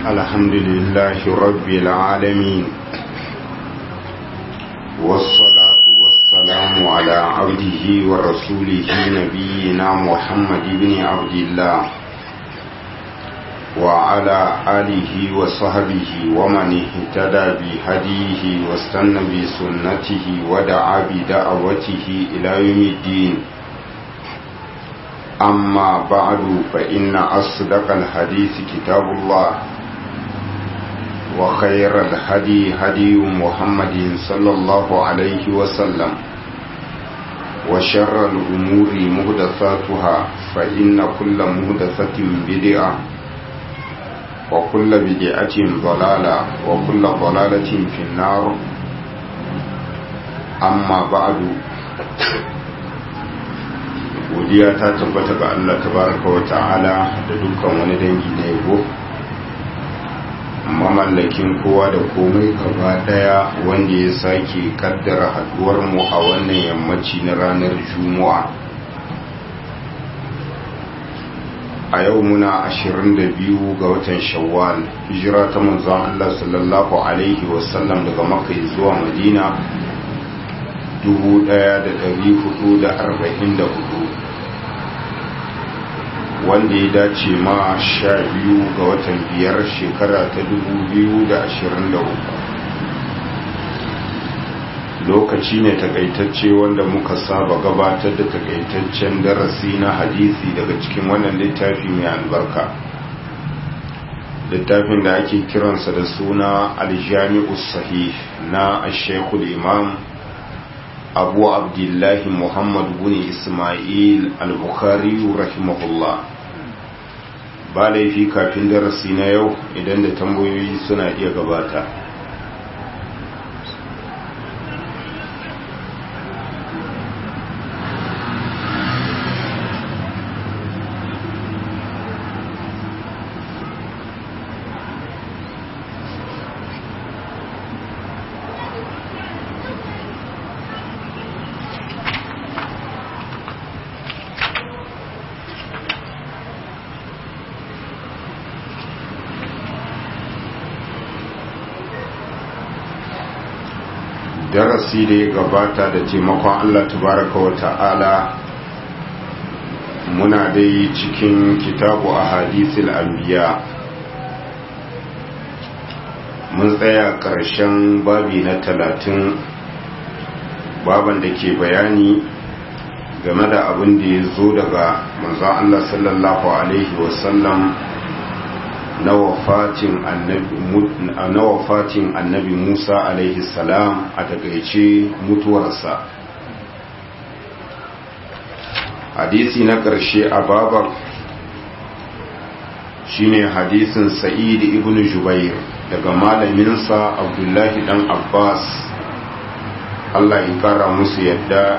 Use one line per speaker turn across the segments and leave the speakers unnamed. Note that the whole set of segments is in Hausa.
الحمد لله رب العالمين والصلاة والسلام على عبده ورسوله نبينا محمد بن عبد الله وعلى آله وصحبه ومن اهتدى بهديه واستنى بسنته ودعا بدعوته إلى يوم الدين أما بعد فإن أصدق الحديث كتاب الله وخير الهدي هدي محمد صلى الله عليه وسلم وشر الأمور مهدثاتها فإن كل مهدثة بدعة وكل بدعة ضلالة وكل ضلالة في النار أما بعد godiya ta tabbata ga Allah tabaraka wa ta'ala da dukkan wani dangi na yabo mamallakin kowa da komai gaba daya wanda ya sake kaddara haduwar mu a wannan yammaci na ranar juma'a a yau muna 22 ga watan shawwal hijira ta manzon Allah sallallahu alaihi wasallam daga makka zuwa madina 1444 wanda ya dace ma sha biyu ga watan biyar shekara ta dubu biyu da ashirin da uku lokaci ne takaitacce wanda muka saba gabatar da takaitaccen darasi na hadisi daga cikin wannan littafi mai albarka littafin da ake kiransa da suna aljami'u sahih na ashekul imam abu abdullahi muhammad bin ismail al-bukhari rahimahullah ba laifi kafin darasi na yau idan da tambayoyi suna iya gabata darasi da ya gabata da taimakon Allah tabaraka wa ta'ala muna dai cikin kitabu a hadisul anbiya mun tsaya ƙarshen babi na talatin baban da ke bayani game da abin da ya zo daga manzan Allah sallallahu Alaihi wasallam na wafatin annabi Musa alaihi salam a takaice mutuwarsa hadisi na ƙarshe a babar shine hadisin sa'id ibn jubair daga malaminsa abdullahi dan abbas Allah ya kara musu yadda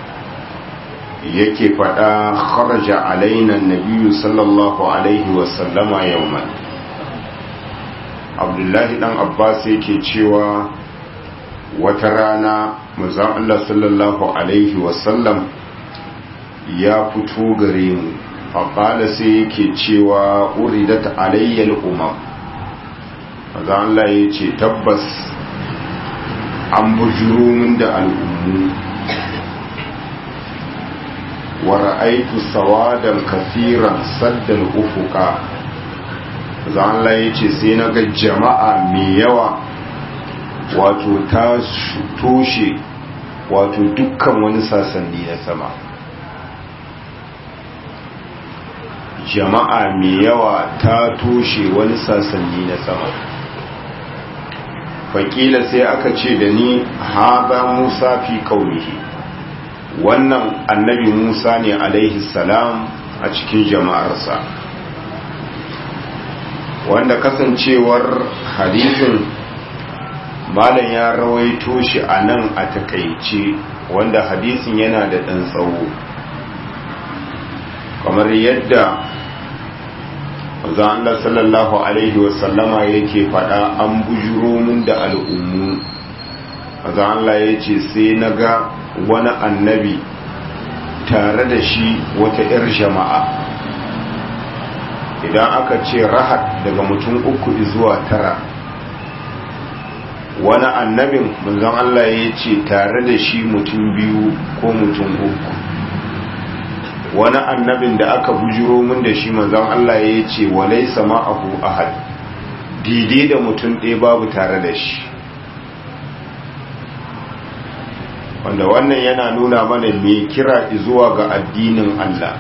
yake faɗa kharaja alaina nabiyyu sallallahu alaihi wasallama yawman abdullahi dan abbas yake cewa wata rana manzon Allah sallallahu alaihi wasallam ya fito gare mu faƙala sai yake cewa uridat alayyal umam manzon Allah ya ce tabbas an bujuro min da al'ummu wa ra'aitu sawadan kafiran saddal ufuka zan ya ce sai na ga jama'a mai yawa wato ta toshe wato dukkan wani sasanni na sama jama'a mai yawa ta toshe wani sasanni na sama fakila sai aka ce da ni haza musa fi kaunihi wannan annabi musa ne alaihi salam a cikin jama'arsa wanda kasancewar hadisin malam ya rawaito shi a nan a takaice wanda hadisin yana da ɗan tsawo kamar yadda zan Allah sallallahu alaihi wasallama yake faɗa an bujuro mun da al'ummu zan Allah ya ce sai na ga wani annabi tare da shi wata 'yar jama'a idan aka ce rahat daga mutum uku zuwa tara wani annabin manzon Allah ya ce tare da shi mutum biyu ko mutum uku wani annabin da aka bujiro min da shi manzon Allah ya ce walai sama abu ahad daidai da mutum ɗaya babu tare da shi wanda wannan yana nuna mana mai kira zuwa ga addinin Allah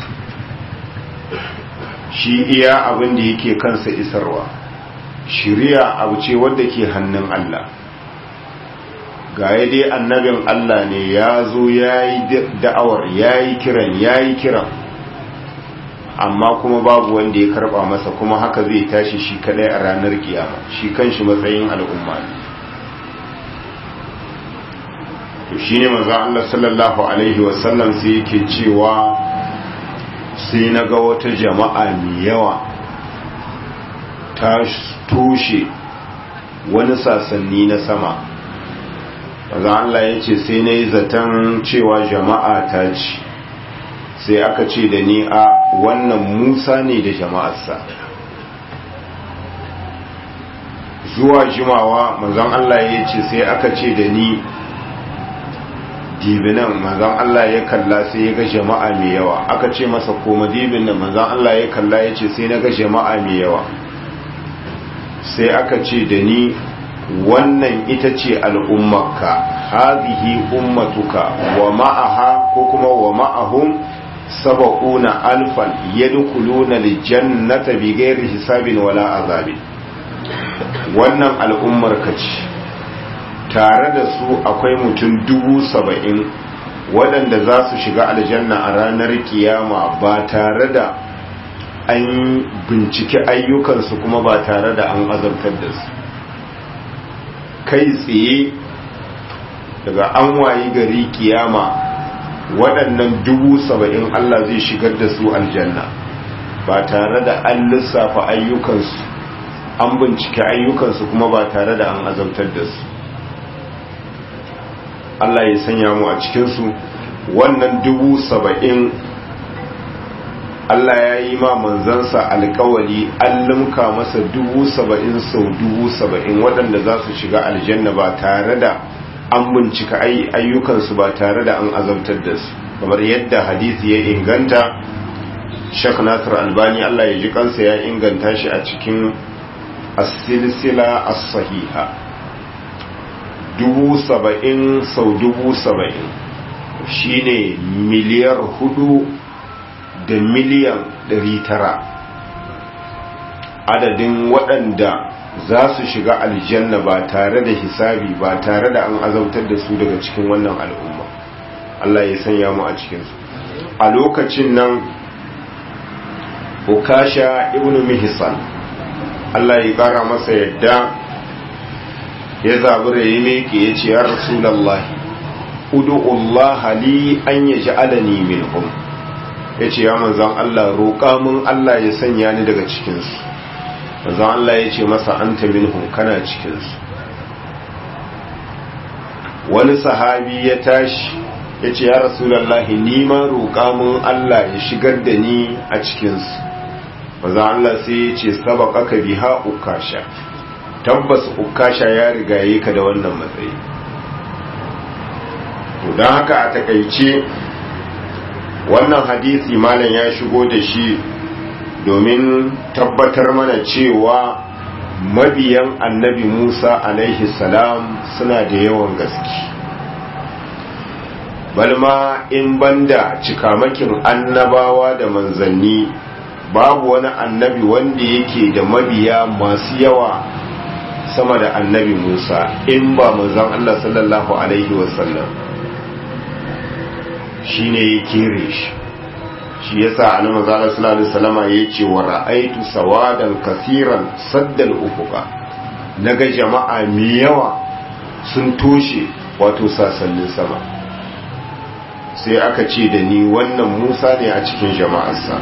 shi iya abin da yake kansa isarwa shiriya abu ce wadda ke hannun Allah ga ya dai annabin Allah ne ya zo ya yi da'awar ya yi kiran ya yi kiran amma kuma babu wanda ya karba masa kuma haka zai tashi shi kadai a ranar kiyama shi kanshi matsayin al'umma ne to shine manzo Allah sallallahu alaihi wasallam sai yake cewa sai na ga wata jama'a mai yawa ta toshe wani sasanni na sama manzo Allah ya ce sai na yi zaton cewa jama'a ta ci sai aka ce da ni a wannan musa ne da jama'arsa zuwa jimawa manzon Allah ya ce sai aka ce da ni dibinan manzon Allah ya kalla sai ya ga jama'a mai yawa aka ce masa koma dibin nan manzon Allah ya kalla ya ce sai na ga jama'a mai yawa sai aka ce da ni wannan ita ce al'ummarka hazihi ummatuka wa ma'aha ko kuma wa ma'ahum saba'una alfan yadkhuluna aljannata bighairi hisabin wala azabin wannan al'ummar ka ce tare da su akwai mutum dubu saba'in waɗanda za su shiga aljanna a ranar kiyama ba tare da an binciki ayyukansu kuma ba tare da an azabtar da su kai tsaye daga an wayi gari kiyama waɗannan dubu saba'in Allah zai shigar da su aljanna ba tare da an lissafa ayyukansu an bincike ayyukansu kuma ba tare da an azabtar da su Allah ya sanya mu a cikinsu wannan dubu saba'in Allah ya yi ma manzansa alkawali an limka masa dubu saba'in sau dubu saba'in waɗanda za su shiga aljanna ba tare da an bincika ayyukansu ba tare da an azabtar da su kamar yadda hadisi ya inganta shak nasir albani Allah ya ji kansa ya inganta shi a cikin asilsila as-sahiha dubu saba'in sau dubu saba'in shine miliyar hudu da miliyan ɗari tara adadin waɗanda za su shiga aljanna ba tare da hisabi ba tare da an azautar da su daga cikin wannan al'umma Allah ya sanya mu a cikinsu a lokacin nan ukasha ibnu mihsan Allah ya ƙara masa yadda ya zabi da ya meke ya ce ya rasulallahi udu'ullaha li an yaj'alani minhum ya ce ya manzan Allah roƙa mun Allah ya sanya ni daga cikinsu manzan Allah ya ce masa an ta minhum kana cikinsu wani sahabi ya tashi ya ce ya rasulallah nima roƙa mun Allah ya shigar da ni a cikinsu manzan Allah sai ya ce sabaka ka biha ukasha tabbas ukasha ya rigaye ka da wannan matsayi to don haka a takaice wannan hadisi malam ya shigo da shi domin tabbatar mana cewa mabiyan annabi Musa alaihi salam suna da yawan gaske balma in banda cikamakin annabawa da manzanni babu wani annabi wanda yake da mabiya masu yawa sama da annabi Musa in ba manzan Allah sallallahu alaihi wasallam shi ne ya kere shi shi ya sa a nama zalar sallallahu salama ya ce wa ra'aitu sawadan kasiran saddal ufuka na ga jama'a mai yawa sun toshe wato sasannin sama sai aka ce da ni wannan musa ne a cikin jama'arsa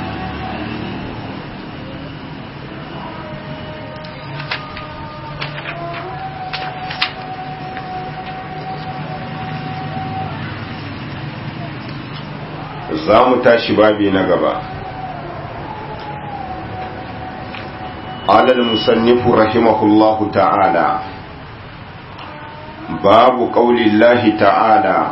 za mu tashi babi na gaba قال المصنف رحمه الله تعالى باب قول الله تعالى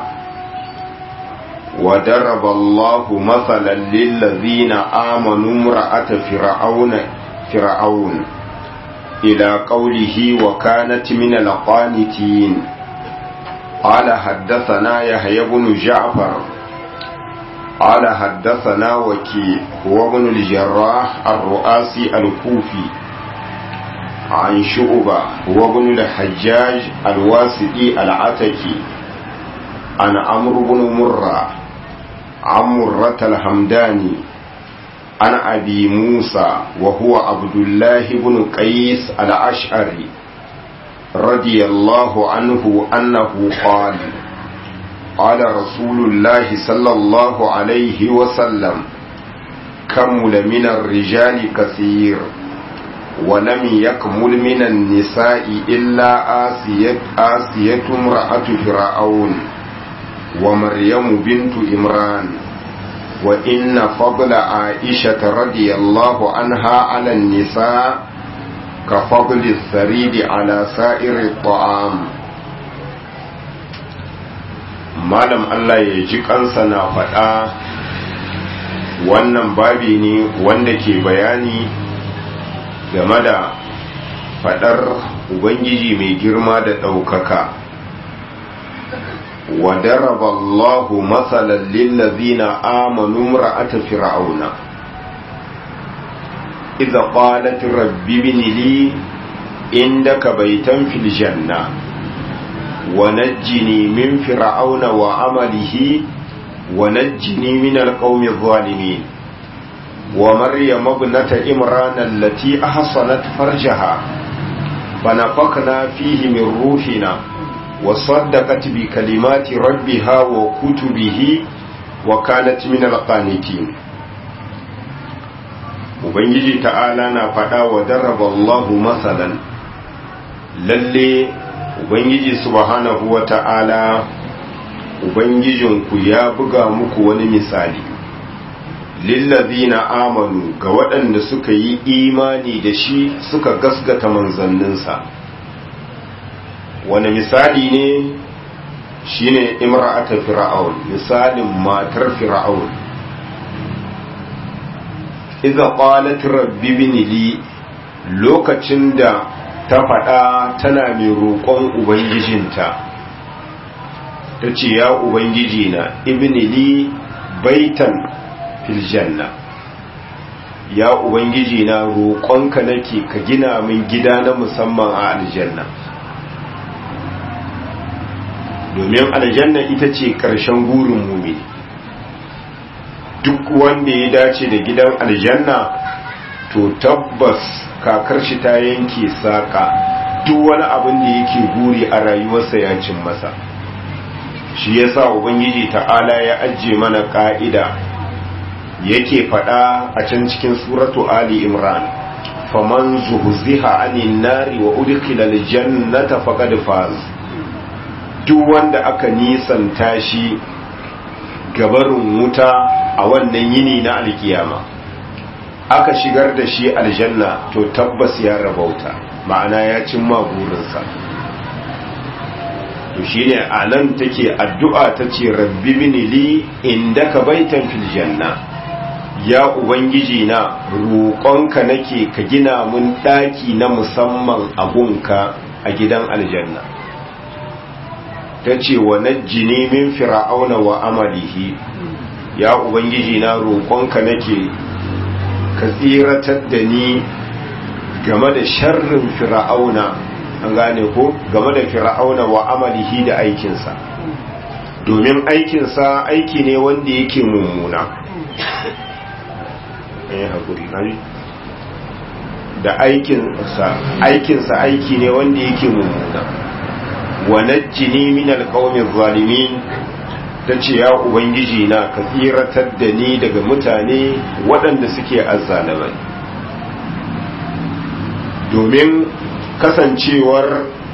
وضرب الله مثلا للذين آمنوا امرأة فرعون فرعون إلى قوله وكانت من القانتين قال حدثنا يحيى بن جعفر قال حدثنا وكي هو ابن الجراح الرؤاسي الكوفي عن شعبة هو ابن الحجاج الواسطي العتكي عن عمرو بن مرة عن مرة الحمداني عن أبي موسى وهو عبد الله بن قيس الأشعري رضي الله عنه أنه قال قال رسول الله صلى الله عليه وسلم كمل من الرجال كثير ولم يكمل من النساء إلا آسية, آسية امرأة فرعون ومريم بنت إمران وإن فضل عائشة رضي الله عنها على النساء كفضل الثريد على سائر الطعام malam Allah ya ji kansa na faɗa wannan babi ne wanda ke bayani game da faɗar Ubangiji mai girma da ɗaukaka wa daraba Allahu matsalan lillazina amanu ra'ata fir'auna idza qalat rabbi ibni li indaka baytan fil janna ونجني من فرعون وعمله ونجني من القوم الظالمين ومريم ابنة إمران التي أحصنت فرجها فنفقنا فيه من روحنا وصدقت بكلمات ربها وكتبه وكانت من القانتين Ubangiji ta'ala na faɗa wa darraba Allahu masalan lalle Ubangiji subhanahu wa ta'ala Ubangijinku ya buga muku wani misali lillazina amanu ga waɗanda suka yi imani da shi suka gasgata manzanninsa wani misali ne shine imra'ata fir'aun misalin matar fir'aun idza qalat rabbi ibni li lokacin da ta faɗa tana mai roƙon ubangijinta ta ce ya ubangiji na ibni li baitan fil janna ya ubangiji na roƙonka nake ka gina min gida na musamman a aljanna domin aljanna ita ce ƙarshen gurin mumini duk wanda ya dace da gidan aljanna to tabbas kakar shi ta yanke saƙa duk wani abin da yake guri a rayuwarsa ya cin masa shi yasa ubangiji ta'ala ya ajiye mana ƙa'ida yake faɗa a can cikin suratu ali imran faman zuhziha anin nari wa udkhila aljannata faqad faz duk wanda aka nisanta shi gabarin wuta a wannan yini na alkiyama aka shigar da shi aljanna to tabbas ya rabauta ma'ana ya cimma burinsa to shine a nan take addu'a ta ce rabbi binili inda ka baitan fil janna ya ubangiji na roƙonka nake ka gina mun ɗaki na musamman a gunka a gidan aljanna ta ce wa najjini min fir'auna wa amalihi ya ubangiji na roƙonka nake ka tsiratar da ni game da sharrin fir'auna an gane ko game da fir'auna wa amalihi da aikinsa domin aikinsa aiki ne wanda yake mummuna da aikinsa aikinsa aiki ne wanda yake mummuna wa najjini min alqawmi zalimin tace ya ubangiji na ka tsiratar da ni daga mutane waɗanda suke azzalamai domin kasancewar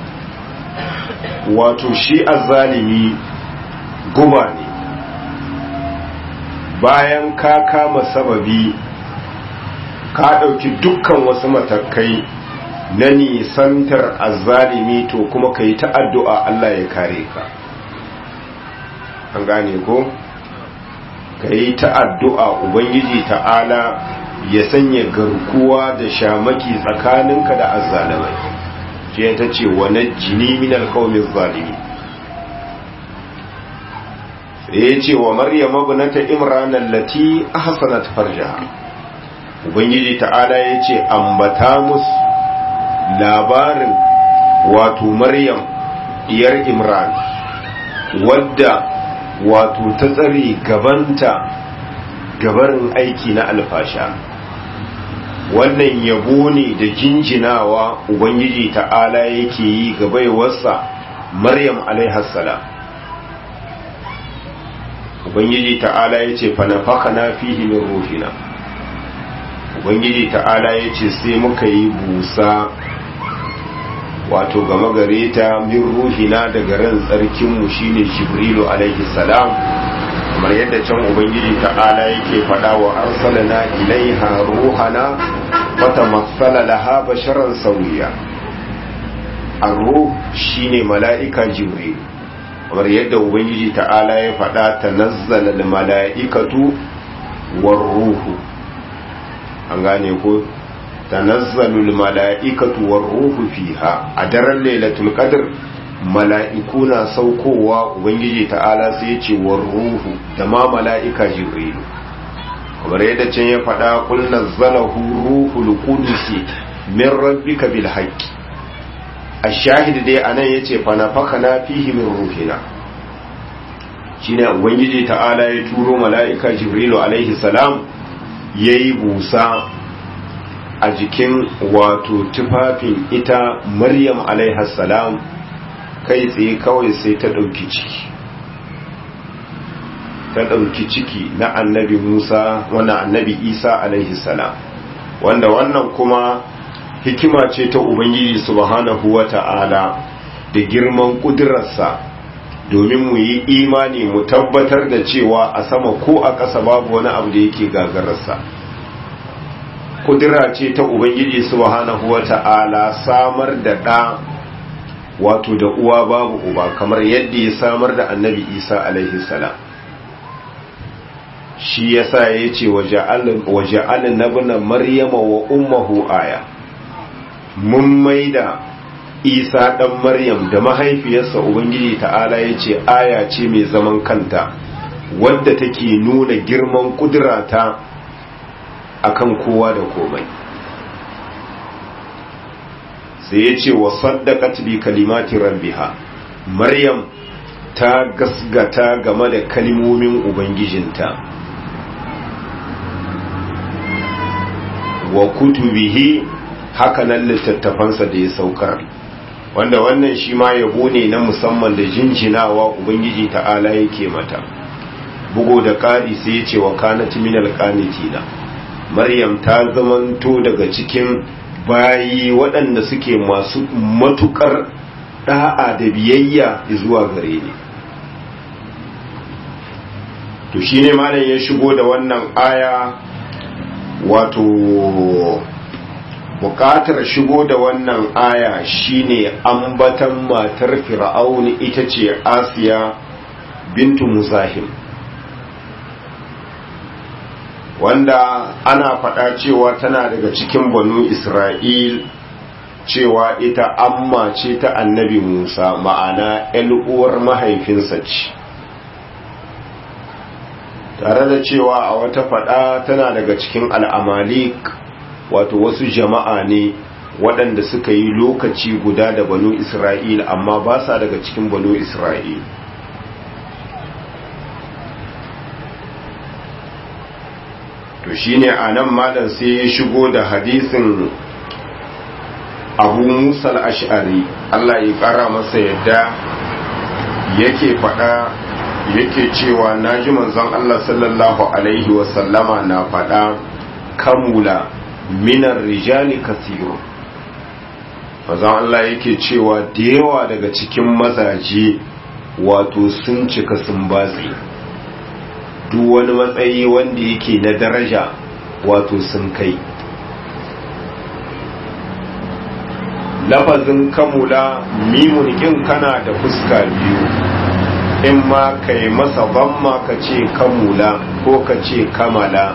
wato shi azzalimi guba ne bayan ka kama sababi ka ɗauki dukkan wasu matakai na nisantar azzalimi to kuma ka yi ta addu'a Allah ya kare ka an gane ko ka yi ta addu'a ubangiji ta'ala ya sanya garkuwa da shamaki tsakaninka da azzalimai ce ta ce wane jini minal kawmin zalimi sai ya ce wa maryam abinata imranan lati ahsanat farjaha ubangiji ta'ala ya ce ambata musu labarin wato maryam diyar imran wadda wato ta tsare gabanta gabarin aiki na alfasha wannan yabo ne da jinjinawa ubangiji ta'ala yake yi ga baiwarsa maryam alaihassalam ubangiji ta'ala ya ce fanafaka na fihi min ruhina ubangiji ta'ala ya ce sai muka yi busa wato gama gare ta min ruhina daga ran tsarkinmu shine jibrilu alaihi salam kamar yadda can ubangiji ta'ala yake faɗa wa arsalna ilaiha ruhana fatamassala laha basharan sawiya ar-ruh shine mala'ika jibril kamar yadda ubangiji ta'ala ya faɗa tanazzala al-mala'ikatu war-ruhu an gane ko tanazzalul mala'ikatu war ruhu fiha a daren lailatul qadr mala'iku na saukowa ubangiji ta'ala sai ya ce war ruhu da ma mala'ika jibrilu kamar yadda can ya faɗa kul nazzalahu ruhul qudus min rabbika bil haqqi ash-shahid dai anan yace fa nafakana fihi min ruhina shine ubangiji ta'ala ya turo mala'ika jibrilu alaihi salam yayi busa a jikin wato tufafin ita maryam salam kai tsaye kawai sai ta ɗauki ciki ta ɗauki ciki na annabi musa wanda annabi isa salam wanda wannan kuma hikima ce ta ubangiji subhanahu wa ta'ala da girman ƙudurarsa domin mu yi imani mu tabbatar da cewa a sama ko a ƙasa babu wani abu da yake gagararsa kudura ce ta ubangiji subhanahu wata'ala samar da ɗa wato da uwa babu uba kamar yadda ya samar da annabi isa alaihi salam shi yasa ya ce waje alin nabina maryama wa ummahu aya mun maida isa ɗan maryam da mahaifiyarsa ubangiji ta'ala ya ce aya ce mai zaman kanta wadda take nuna girman kudurata akan kowa da komai sai ya ce wa saddaqat bi kalimati rabbiha maryam ta gasgata game da kalmomin ubangijinta wa kutubihi hakanan littattafansa da ya saukar wanda wannan shi ma yabo ne na musamman da jinjinawa ubangiji ta'ala yake mata bugo da ƙari sai ya ce wa kanat minal qanitina maryam ta zamanto daga cikin bayi waɗanda suke masu matukar da'a da biyayya zuwa gare ni to shine malam ya shigo da wannan aya wato bukatar shigo da wannan aya shine ambatan matar fir'auni ita ce asiya bintu muzahim wanda ana faɗa cewa tana daga cikin banu isra'il cewa ita amma ce ta annabi musa ma'ana uwar mahaifinsa ce tare da cewa a wata faɗa tana daga cikin al'amalik wato wasu jama'a ne waɗanda suka yi lokaci guda da banu isra'il amma ba sa daga cikin banu isra'il to shine a nan malam sai ya shigo da hadisin abu musa ash'ari Allah ya ƙara masa yadda yake faɗa yake cewa na ji manzon Allah sallallahu alaihi wasallama na faɗa kamula minar rijali kasiru manzon Allah yake cewa da yawa daga cikin mazaje wato sun cika sun batsi duk wani matsayi wanda yake na daraja wato sun kai lafazin kamula mimun kin kana da fuska biyu in ma ka yi masa bamma ka ce kamula ko ka ce kamala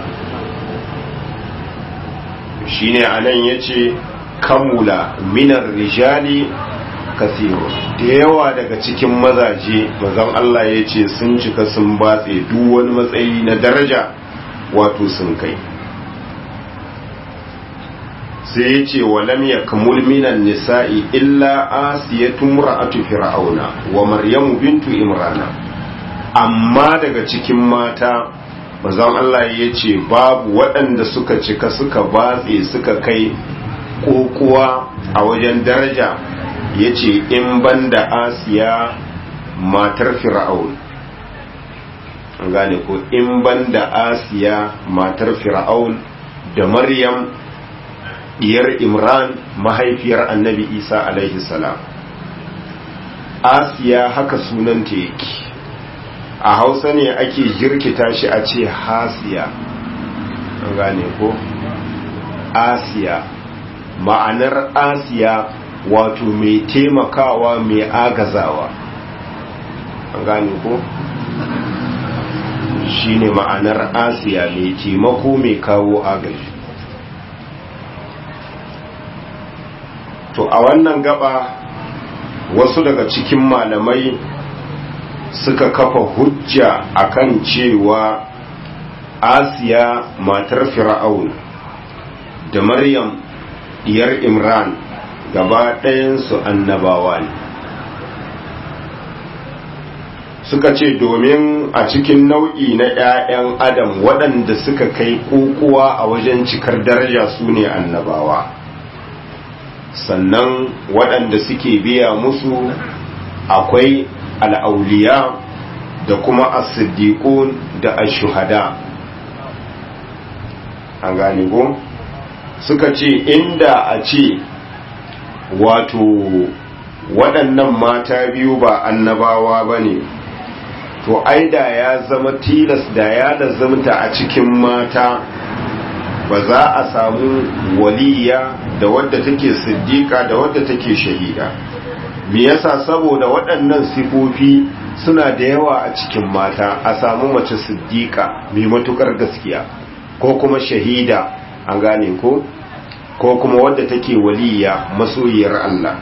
shine anan ya ce kamula minar rijali kasiru da yawa daga cikin mazaje mazan Allah ya ce sun cika sun batse duk wani matsayi na daraja wato sun kai sai ya ce walam ya kamul minan nisa'i illa asiyatu mura'atu fir'auna wa maryamu bintu imrana amma daga cikin mata mazan Allah ya ce babu waɗanda suka cika suka batse suka kai kokuwa a wajen daraja ya ce in banda asiya matar fir'aun an gane ko in banda asiya matar fir'aun da maryam diyar imran mahaifiyar annabi isa alaihi salam asiya haka sunanta yake a hausa ne ake jirkita shi a ce hasiya an gane ko asiya ma'anar asiya wato mai taimakawa mai agazawa an gane ko shine ma'anar asiya mai taimako mai kawo agaji to a wannan gaba wasu daga cikin malamai suka kafa hujja akan cewa asiya matar fir'aun da maryam diyar imran gaba ɗayansu annabawa ne suka ce domin a cikin nau'i na 'ya'yan adam waɗanda suka kai kokowa a wajen cikar daraja su ne annabawa sannan waɗanda suke biya musu akwai al'auliya da kuma as-siddiqun da ash-shuhada an gane ko suka ce inda a ce wato waɗannan mata biyu ba annabawa ba ne to aida ya zama tilas da ya da zamta a cikin mata ba za a samu waliya da wadda take siddiƙa da wadda take shahida me yasa saboda waɗannan sifofi suna da yawa a cikin mata a samu mace siddiƙa mai matukar gaskiya ko kuma shahida an gane ko ko kuma wadda take waliya masoyiyar Allah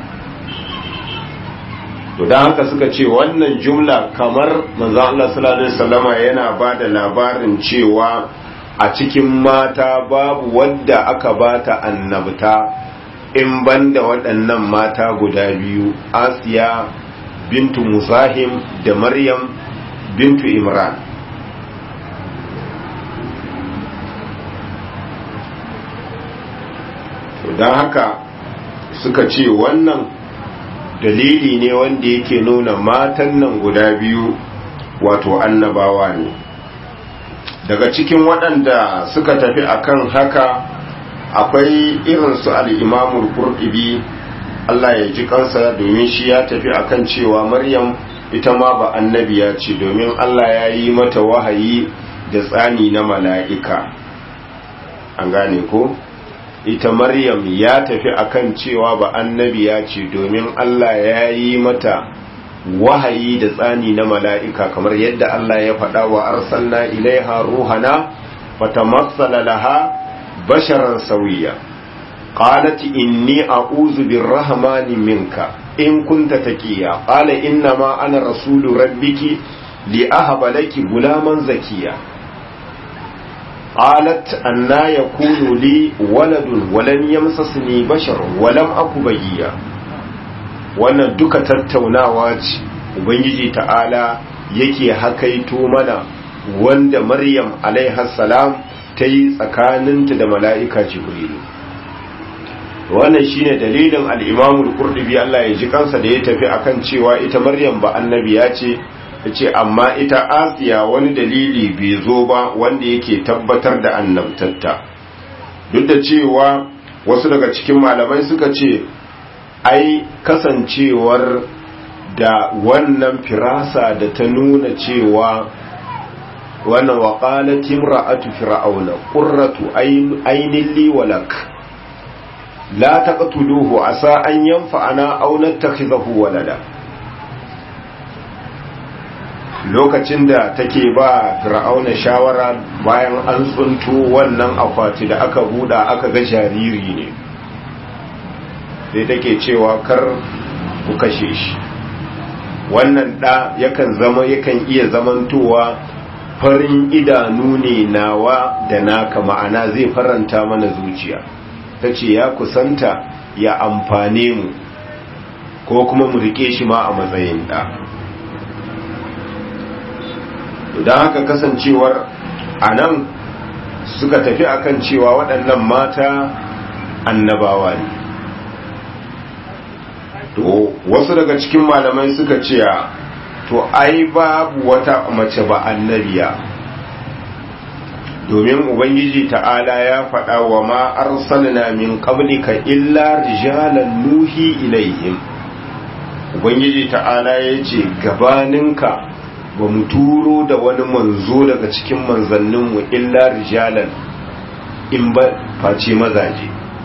to dan haka suka ce wannan jumla kamar manzon Allah sallallahu alaihi wasallama yana bada labarin cewa a cikin mata babu wadda aka bata annabta in banda waɗannan mata guda biyu Asiya bintu Musahim da Maryam bintu Imran don haka suka ce wannan dalili ne wanda yake nuna matan nan guda biyu wato annabawa ne daga cikin waɗanda suka tafi akan haka akwai irinsu al'imamul kurɗibi Allah ya ji kansa domin shi ya tafi akan cewa maryam ita ma ba annabiya ce domin Allah ya yi mata wahayi da tsani na mala'ika an gane ko? ita maryam ya tafi akan cewa ba annabiya ce domin Allah ya yi mata wahayi da tsani na mala'ika kamar yadda Allah ya faɗa wa arsalna ilaiha ruhana fatamassala laha basharan sauyiya qalat inni a'udhu birrahmani minka in kunta taqiya qala inna ma ana rasulu rabbiki li ahaba laki gulaman zakiya قالت أنا يكون لي ولد ولم يمسسني بشر ولم أكو بيا wannan duka tattaunawa ce ubangiji ta'ala yake hakaito mana wanda maryam salam ta yi tsakaninta da mala'ika jibrilu wannan shine dalilin al'imamul kurdubi Allah ya ji kansa da ya tafi akan cewa ita maryam ba annabiya ce ce amma ita asiya wani dalili bai zo ba wanda yake tabbatar da annabtatta duk da cewa wasu daga cikin malamai suka ce ai kasancewar da wannan firasa da ta nuna cewa wannan waƙalat imra'atu fir'auna qurratu ainin li walak la taqtuluhu asa an yanfa'ana aw nattakhizahu walada lokacin da take ba fir'auna shawara bayan an tsunto wannan akwati da aka buda aka ga jariri ne sai take cewa kar ku kashe shi wannan da yakan zama yakan iya zamantowa farin idanu ne nawa da naka ma'ana zai faranta mana zuciya ta ce ya kusanta ya amfane mu ko kuma mu rike shi ma a matsayin da don haka kasancewar a nan suka tafi akan cewa waɗannan mata annabawa ne to wasu daga cikin malamai suka ce to ai babu wata mace ba annabiya domin ubangiji ta'ala ya faɗa wa ma arsalna min qablika illa rijalan nuhi ilaihim ubangiji ta'ala ya ce gabaninka ba mu turo da wani manzo daga cikin manzanninmu illa rijalan in ba face mazaje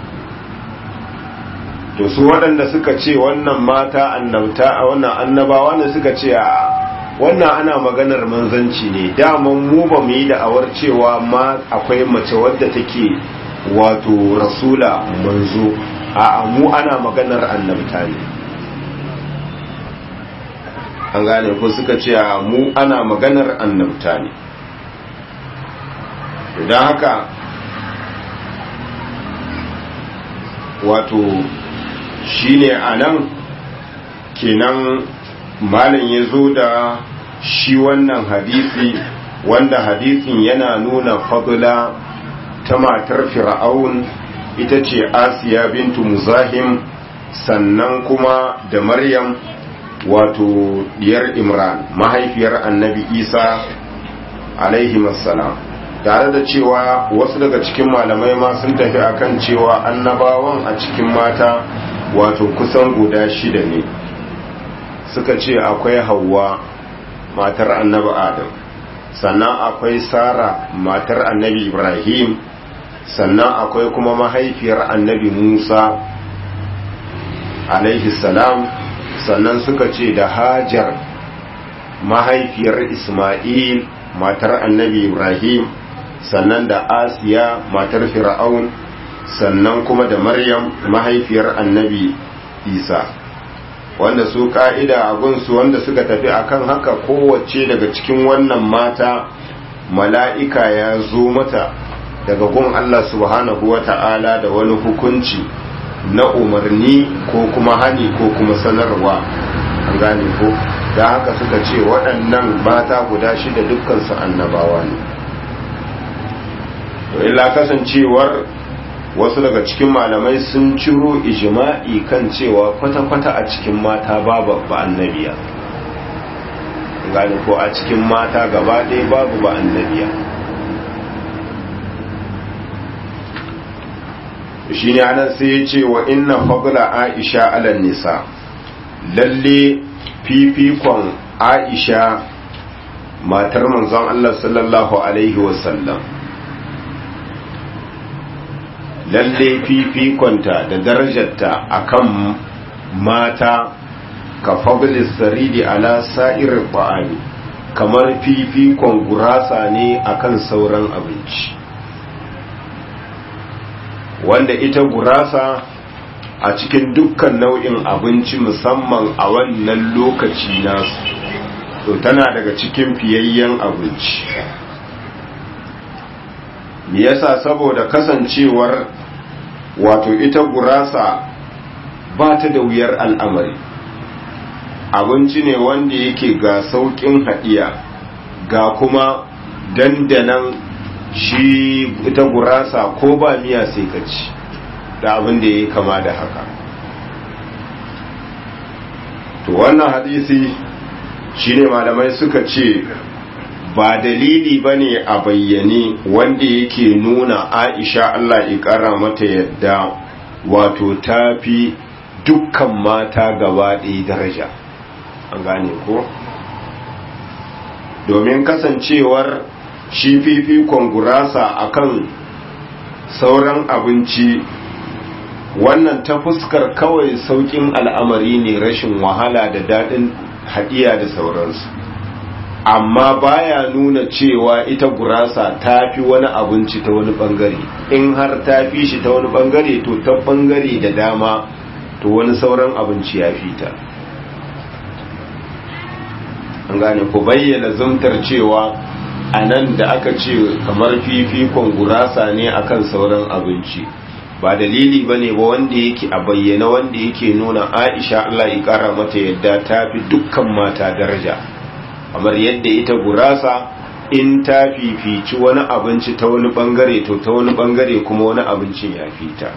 to su waɗanda suka ce wannan mata annabta a wannan annabawa ne suka ce a wannan ana maganar manzanci ne daman mu ba mu yi da'awar cewa ma akwai mace wadda take wato rasula manzo a mu ana maganar annabta ne an gane ko suka ce a mu ana maganar annabta ne idan haka wato shine a nan kenan malam ya zo da shi wannan hadisi wanda hadisin yana nuna fadula ta matar fir'aun ita ce asiya bintu muzahim sannan kuma da maryam wato diyar imran mahaifiyar annabi isa alaihi salam tare da cewa wasu daga cikin malamai ma sun tafi akan cewa annabawan a cikin mata wato kusan guda shida ne suka ce akwai hawa matar annabi adam sannan akwai sara matar annabi ibrahim sannan akwai kuma mahaifiyar annabi musa alaihi salam sannan suka ce da hajar mahaifiyar isma'il matar annabi ibrahim sannan da asiya matar fir'aun sannan kuma da maryam mahaifiyar annabi isa wanda su ka'ida abunsu wanda suka tafi akan haka kowace daga cikin wannan mata mala'ika ya zo mata daga gun Allah subhanahu wa ta'ala da wani hukunci na umarni ko kuma hani ko kuma sanarwa an gane ko da haka suka ce waɗannan mata guda shida dukkansu annabawa ne to illa kasancewar wasu daga cikin malamai sun ciro ijma'i kan cewa kwata-kwata a cikin mata babu ba annabiya gani ko a cikin mata gaba ɗaya babu ba annabiya shi ne anan sai ya ce wa inna fadla aisha alal nisa lalle fifikon aisha matar manzon Allah sallallahu alaihi wasallam lalle fifikonta da darajarta akan mata ka fadlis saridi ala sa'ir ba'ani kamar fifikon gurasa ne akan sauran abinci wanda ita gurasa a cikin dukkan nau'in abinci musamman a wannan lokaci nasu to tana daga cikin fiyayyen abinci me yasa saboda kasancewar wato ita gurasa ba ta da wuyar al'amari abinci ne wanda yake ga sauƙin haɗiya ga kuma dandanan shi ita gurasa ko ba miya sai ka ci da abin da ya yi kama da haka to wannan hadisi shine malamai suka ce ba dalili ba ne a bayyane wanda yake nuna aisha Allah ya ƙara mata yadda wato tafi dukkan mata gaba ɗaya daraja an gane ko domin kasancewar shi fifikon gurasa akan sauran abinci wannan ta fuskar kawai saukin al'amari ne rashin wahala da daɗin haɗiya da sauransu amma baya nuna cewa ita gurasa ta fi wani abinci ta wani ɓangare in har ta fi shi ta wani ɓangare to ta ɓangare da dama to wani sauran abinci ya fi ta an gane ku bayyana zumtar cewa a nan da aka ce kamar fifikon gurasa ne akan sauran abinci ba dalili ba ne ba wanda yake a bayyana wanda yake nuna aisha Allah ya kara mata yadda ta fi dukkan mata daraja kamar yadda ita gurasa in ta fifici wani abinci ta wani bangare to ta wani bangare kuma wani abincin ya fita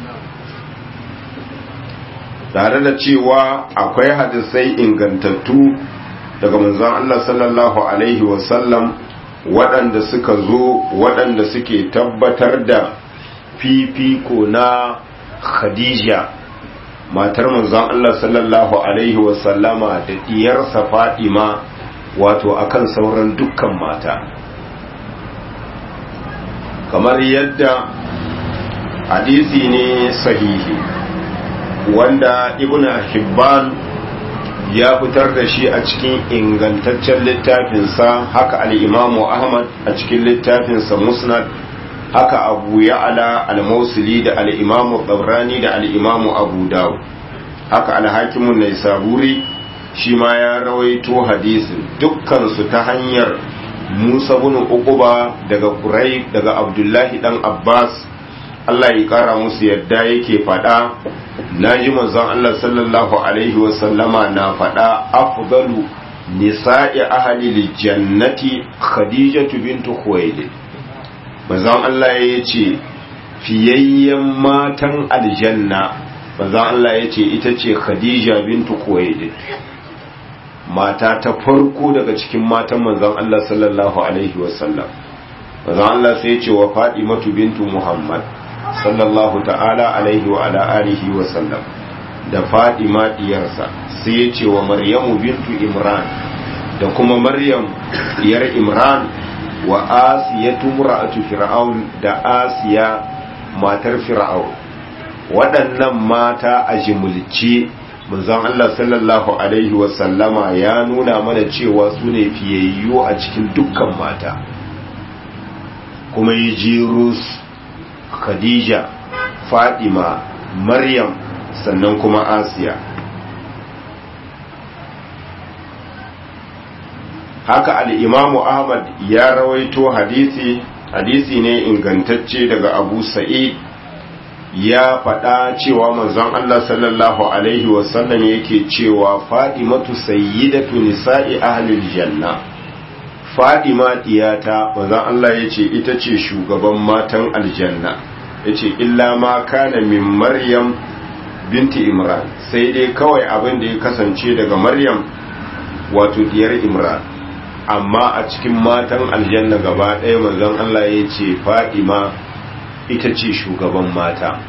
tare da cewa akwai hadisai ingantattu daga manzon Allah sallallahu alaihi wasallam waɗanda suka zo waɗanda suke tabbatar da fifiko na khadija matar manzon Allah sallallahu alaihi wasallama da diyarsa fadima wato akan sauran dukkan mata kamar yadda hadisi ne sahihi wanda ibn hibban ya fitar da shi a cikin ingantaccen littafinsa haka al'imamu ahmad a cikin littafinsa musnad haka abu ya'ala al-mausili da al'imamu tsabrani da al'imamu abu dawo haka alhakimun na saburi shi ma ya rawaito hadisin dukkansu ta hanyar musa bin uquba daga kurai daga abdullahi dan abbas allah ya kara musu yadda yake fada na ji manzon allah sallallahu alaihi wasallama na fada afdalu nisa'i ahli jannati khadijatu bintu khuwailid manzon Allah ya ce fiyayyen matan aljanna manzon Allah ya ce ita ce Khadija bintu Khuwailid mata ta farko daga cikin matan manzon Allah sallallahu alaihi wasallam manzon Allah sai ya ce wa Fatimatu bintu Muhammad sallallahu ta'ala alaihi wa ala alihi wa sallam da Fatima diyarsa sai ya ce wa Maryamu bintu Imran da kuma Maryam diyar Imran wa asiyatu mura'atu fir'aun da asiya matar fir'aun waɗannan mata a jimulce manzon Allah sallallahu alaihi wa sallama ya nuna mana cewa su ne fiyayyu a cikin dukkan mata kuma yi jirus khadija fadima maryam sannan kuma asiya haka al'imamu ahmad ya rawaito hadisi hadisi ne ingantacce daga abu sa'id ya faɗa cewa manzon Allah sallallahu alaihi wasallam yake cewa fadimatu sayyidatu nisa'i ahlil janna fadima diyata manzon Allah yace ita ce shugaban matan aljanna yace illa ma kana min maryam binti imran sai dai kawai abin da ya kasance daga maryam wato diyar imran amma a cikin matan aljanna gaba ɗaya manzon Allah ya ce fadima ita ce shugaban mata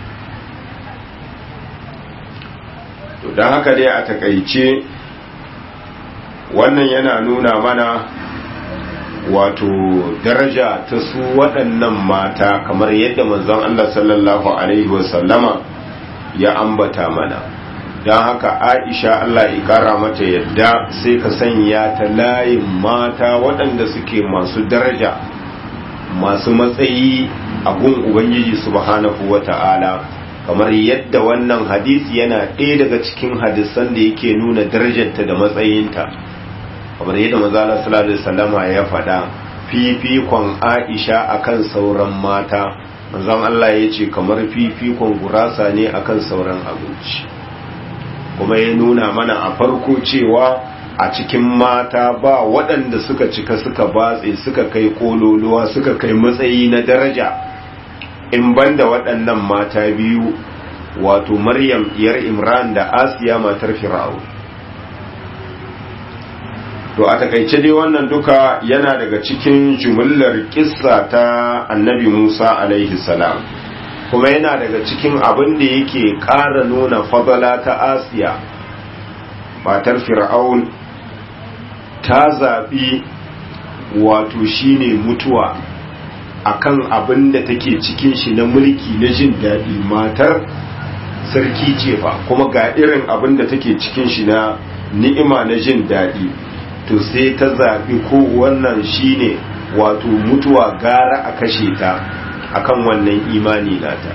to don haka dai a takaice wannan yana nuna mana wato daraja ta su waɗannan mata kamar yadda manzon Allah sallallahu alaihi wasallama ya ambata mana don haka aisha Allah ya kara mata yadda sai ka sanya ta layin mata waɗanda suke masu daraja masu matsayi a gun ubangiji subhanahu wa ta'ala kamar yadda wannan hadisi yana ɗaya daga cikin hadisan da yake nuna darajarta da matsayinta kamar yadda mazala sallallahu alaihi wasallama ya faɗa fifikon aisha akan sauran mata manzon Allah ya ce kamar fifikon gurasa ne akan sauran abinci kuma ya nuna mana a farko cewa a cikin mata ba waɗanda suka cika suka batse suka kai kololuwa suka kai matsayi na daraja in banda waɗannan mata biyu wato maryam diyar imran da asiya matar fir'au to a takaice dai wannan duka yana daga cikin jumillar kissa ta annabi musa alaihi salam kuma yana daga cikin abin da yake ƙara nuna fadala ta asiya matar fir'aun ta zaɓi wato shine mutuwa akan abin da take cikin shi na mulki na jin daɗi matar sarki ce fa kuma ga irin abin da take cikin shi na ni'ima na jin daɗi to sai ta zaɓi ko wannan shine wato mutuwa gara a kashe ta akan wannan imani nata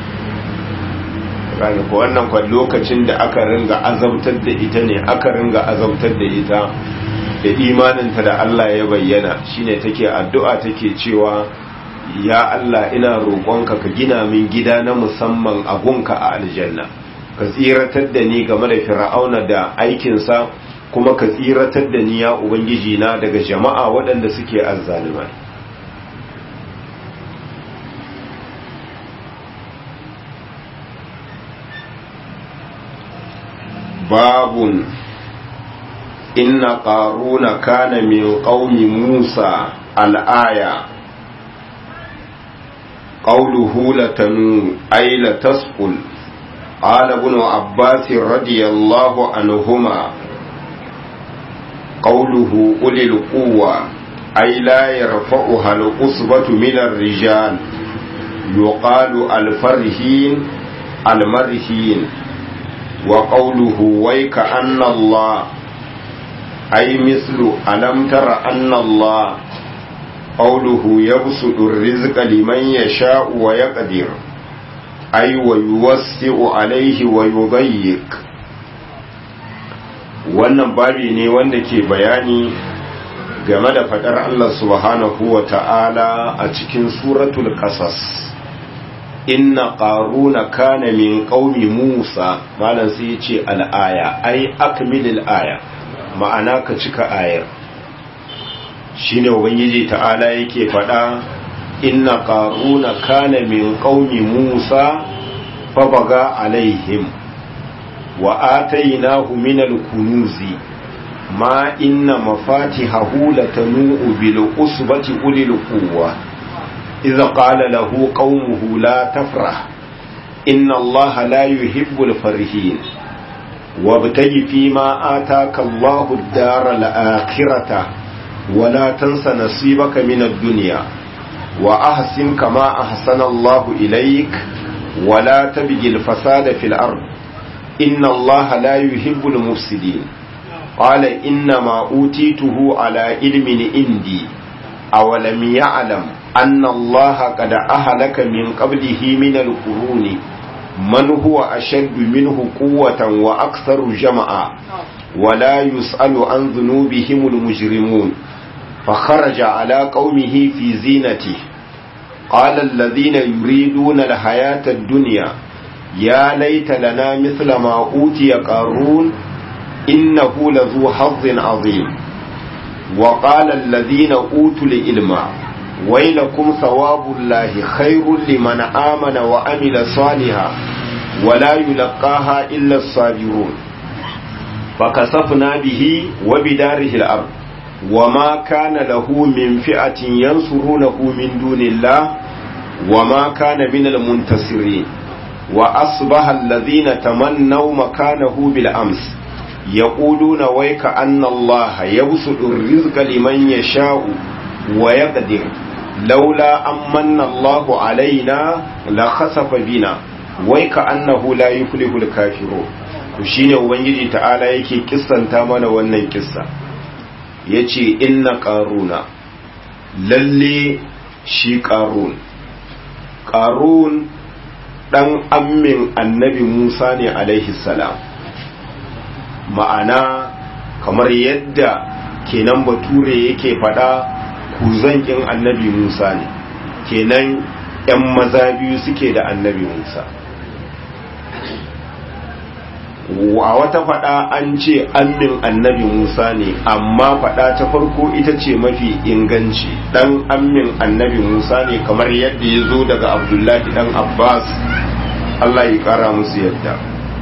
kaga ko wannan kwa lokacin da aka ringa azabtar da ita ne aka ringa azabtar da ita da imaninta da Allah ya bayyana shine take addu'a take cewa ya Allah ina roƙonka ka gina min gida na musamman a gunka a aljanna ka tsiratar da ni game da fir'auna da aikinsa kuma ka tsiratar da ni ya ubangiji na daga jama'a waɗanda suke azzalumai babun inna qaruna kana min qaumi musa al-aya قوله لتنو أي لتسقل قال ابن عباس رضي الله عنهما قوله أولي القوة أي لا يرفعها الأصبة من الرجال يقال الفرهين المرهين وقوله ويك أن الله أي مثل ألم تر أن الله قوله يبسط الرزق لمن يشاء ويقدر أي ويوسع عليه ويضيق wannan babi ne wanda ke bayani game da faɗar Allah subhanahu wa ta'ala a cikin suratul qasas inna qaruna kana min qaumi Musa malam sai ya ce al'aya ai akmilil aya ma'ana ka cika ayar shine ubangiji ta'ala yake faɗa inna qaruna kana min qaumi Musa fabaga alaihim wa atainahu min al-kunuzi ma inna mafatihahu latanu bil usbati ulil quwwa idza qala lahu qaumuhu la tafrah inna allaha la yuhibbul farihin وابتغ فيما آتاك الله الدار الآخرة ولا تنس نصيبك من الدنيا وأحسن كما أحسن الله إليك ولا تبغي الفساد في الأرض إن الله لا يحب المفسدين قال إنما أوتيته على علم عندي أولم يعلم أن الله قد أهلك من قبله من القرون من هو أشد منه قوة وأكثر جمعا ولا يسأل عن ذنوبهم المجرمون فخرج على قومه في زينته قال الذين يريدون الحياة الدنيا يا ليت لنا مثل ما أوتي قارون إنه لذو حظ عظيم وقال الذين أوتوا العلم ويلكم ثواب الله خير لمن آمن وعمل صالحا ولا يلقاها إلا الصابرون فكسفنا به وبداره الأرض وما كان له من فئة ينصرونه من دون الله وما كان من المنتصرين وأصبح الذين تمنوا مكانه بالأمس يقولون ويك أن الله يبسط الرزق لمن يشاء ويقدر لولا أمن الله علينا لخسف بنا ويك أنه لا يفلح الكافرون shine ubangiji ta'ala yake kissanta mana wannan kissa yace inna qaruna lalle shi qarun qarun dan ammin annabi Musa ne alaihi salam ma'ana kamar yadda kenan bature yake fada kuzankin annabi Musa ne kenan ‘yan maza biyu suke da annabi Musa a wata fada an ce ammin annabi Musa ne amma fada ta farko ita ce mafi inganci dan ammin annabi Musa ne kamar yadda ya zo daga Abdullahi dan Abbas Allah ya kara musu yadda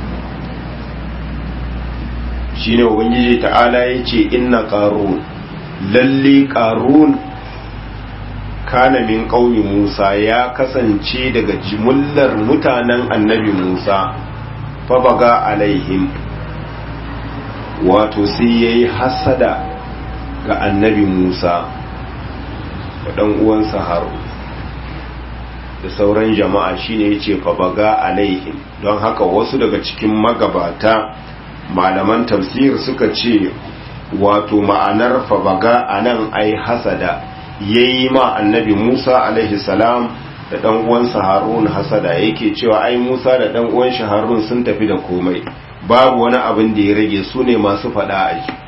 shine ubangiji ta'ala ya ce inna qarun lalle qarun kana min qaumi Musa ya kasance daga jimullar mutanen annabi Musa fabaga alaihim wato sai ya yi hasada ga annabi musa da ɗan uwansa haru da sauran jama'a shine yace fa baga alaihim don haka wasu daga cikin magabata malaman tafsir suka ce wato ma'anar fa baga anan ai hasada yayi ma annabi Musa alaihi salam da dan uwansa Harun hasada yake cewa ai Musa da dan uwan shi Harun sun tafi da komai babu wani abin da ya rage su ne masu fada a ji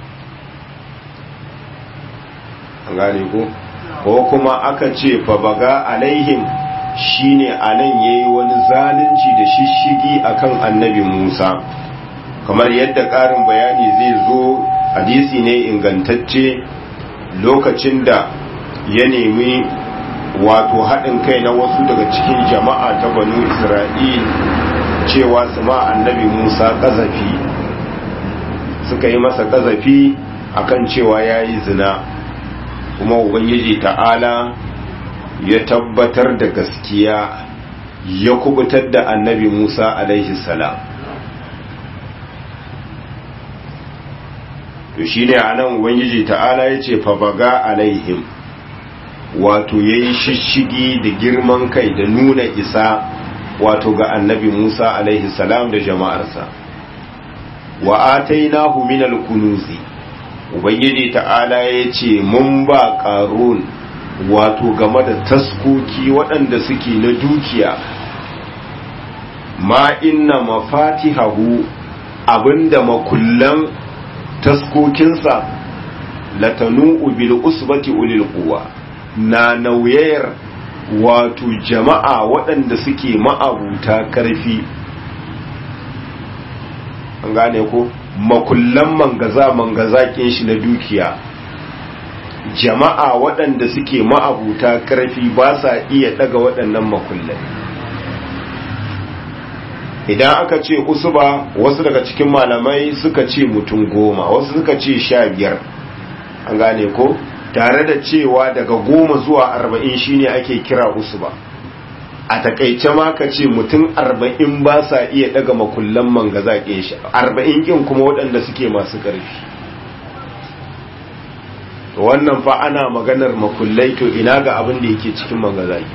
an gane ko ko kuma aka ce fa baga alaihim shine anan yayi wani zalunci da shishigi akan annabi Musa kamar yadda ƙarin bayani zai zo hadisi ne ingantacce lokacin da ya nemi wato haɗin kai na wasu daga cikin jama'a ta banu isra'il cewa su ma annabi musa ƙazafi suka yi masa ƙazafi akan cewa ya yi zina kuma ubangiji ta'ala ya tabbatar da gaskiya ya kubutar da annabi musa alaihi salam to shi ne a nan ubangiji ta'ala ya ce fabaga alaihim wato ya yi shishigi da girman kai da nuna isa wato ga annabi musa alaihi salam da jama'arsa wa atainahu minal kunuzi ubangiji ta'ala ya ce mun ba ƙarun wato game da taskoki waɗanda suke na dukiya ma inna mafatihahu abinda makullan taskokinsa latanu bil usbati ulil quwa na nauyayar wato jama'a waɗanda suke ma'abuta karfi an gane ko makullan mangaza mangazakin shi na dukiya jama'a waɗanda suke ma'abuta karfi ba sa iya daga waɗannan makullai idan aka ce usuba wasu daga cikin malamai suka ce mutum goma wasu suka ce sha biyar an gane ko tare da cewa daga goma zuwa arba'in shine ake kira usuba a takaice ma ka ce mutum arba'in ba sa iya daga makullan mangaza ke shi arba'in kin kuma waɗanda suke masu ƙarfi wannan fa ana maganar makullai to ina ga abin da yake cikin mangaza ke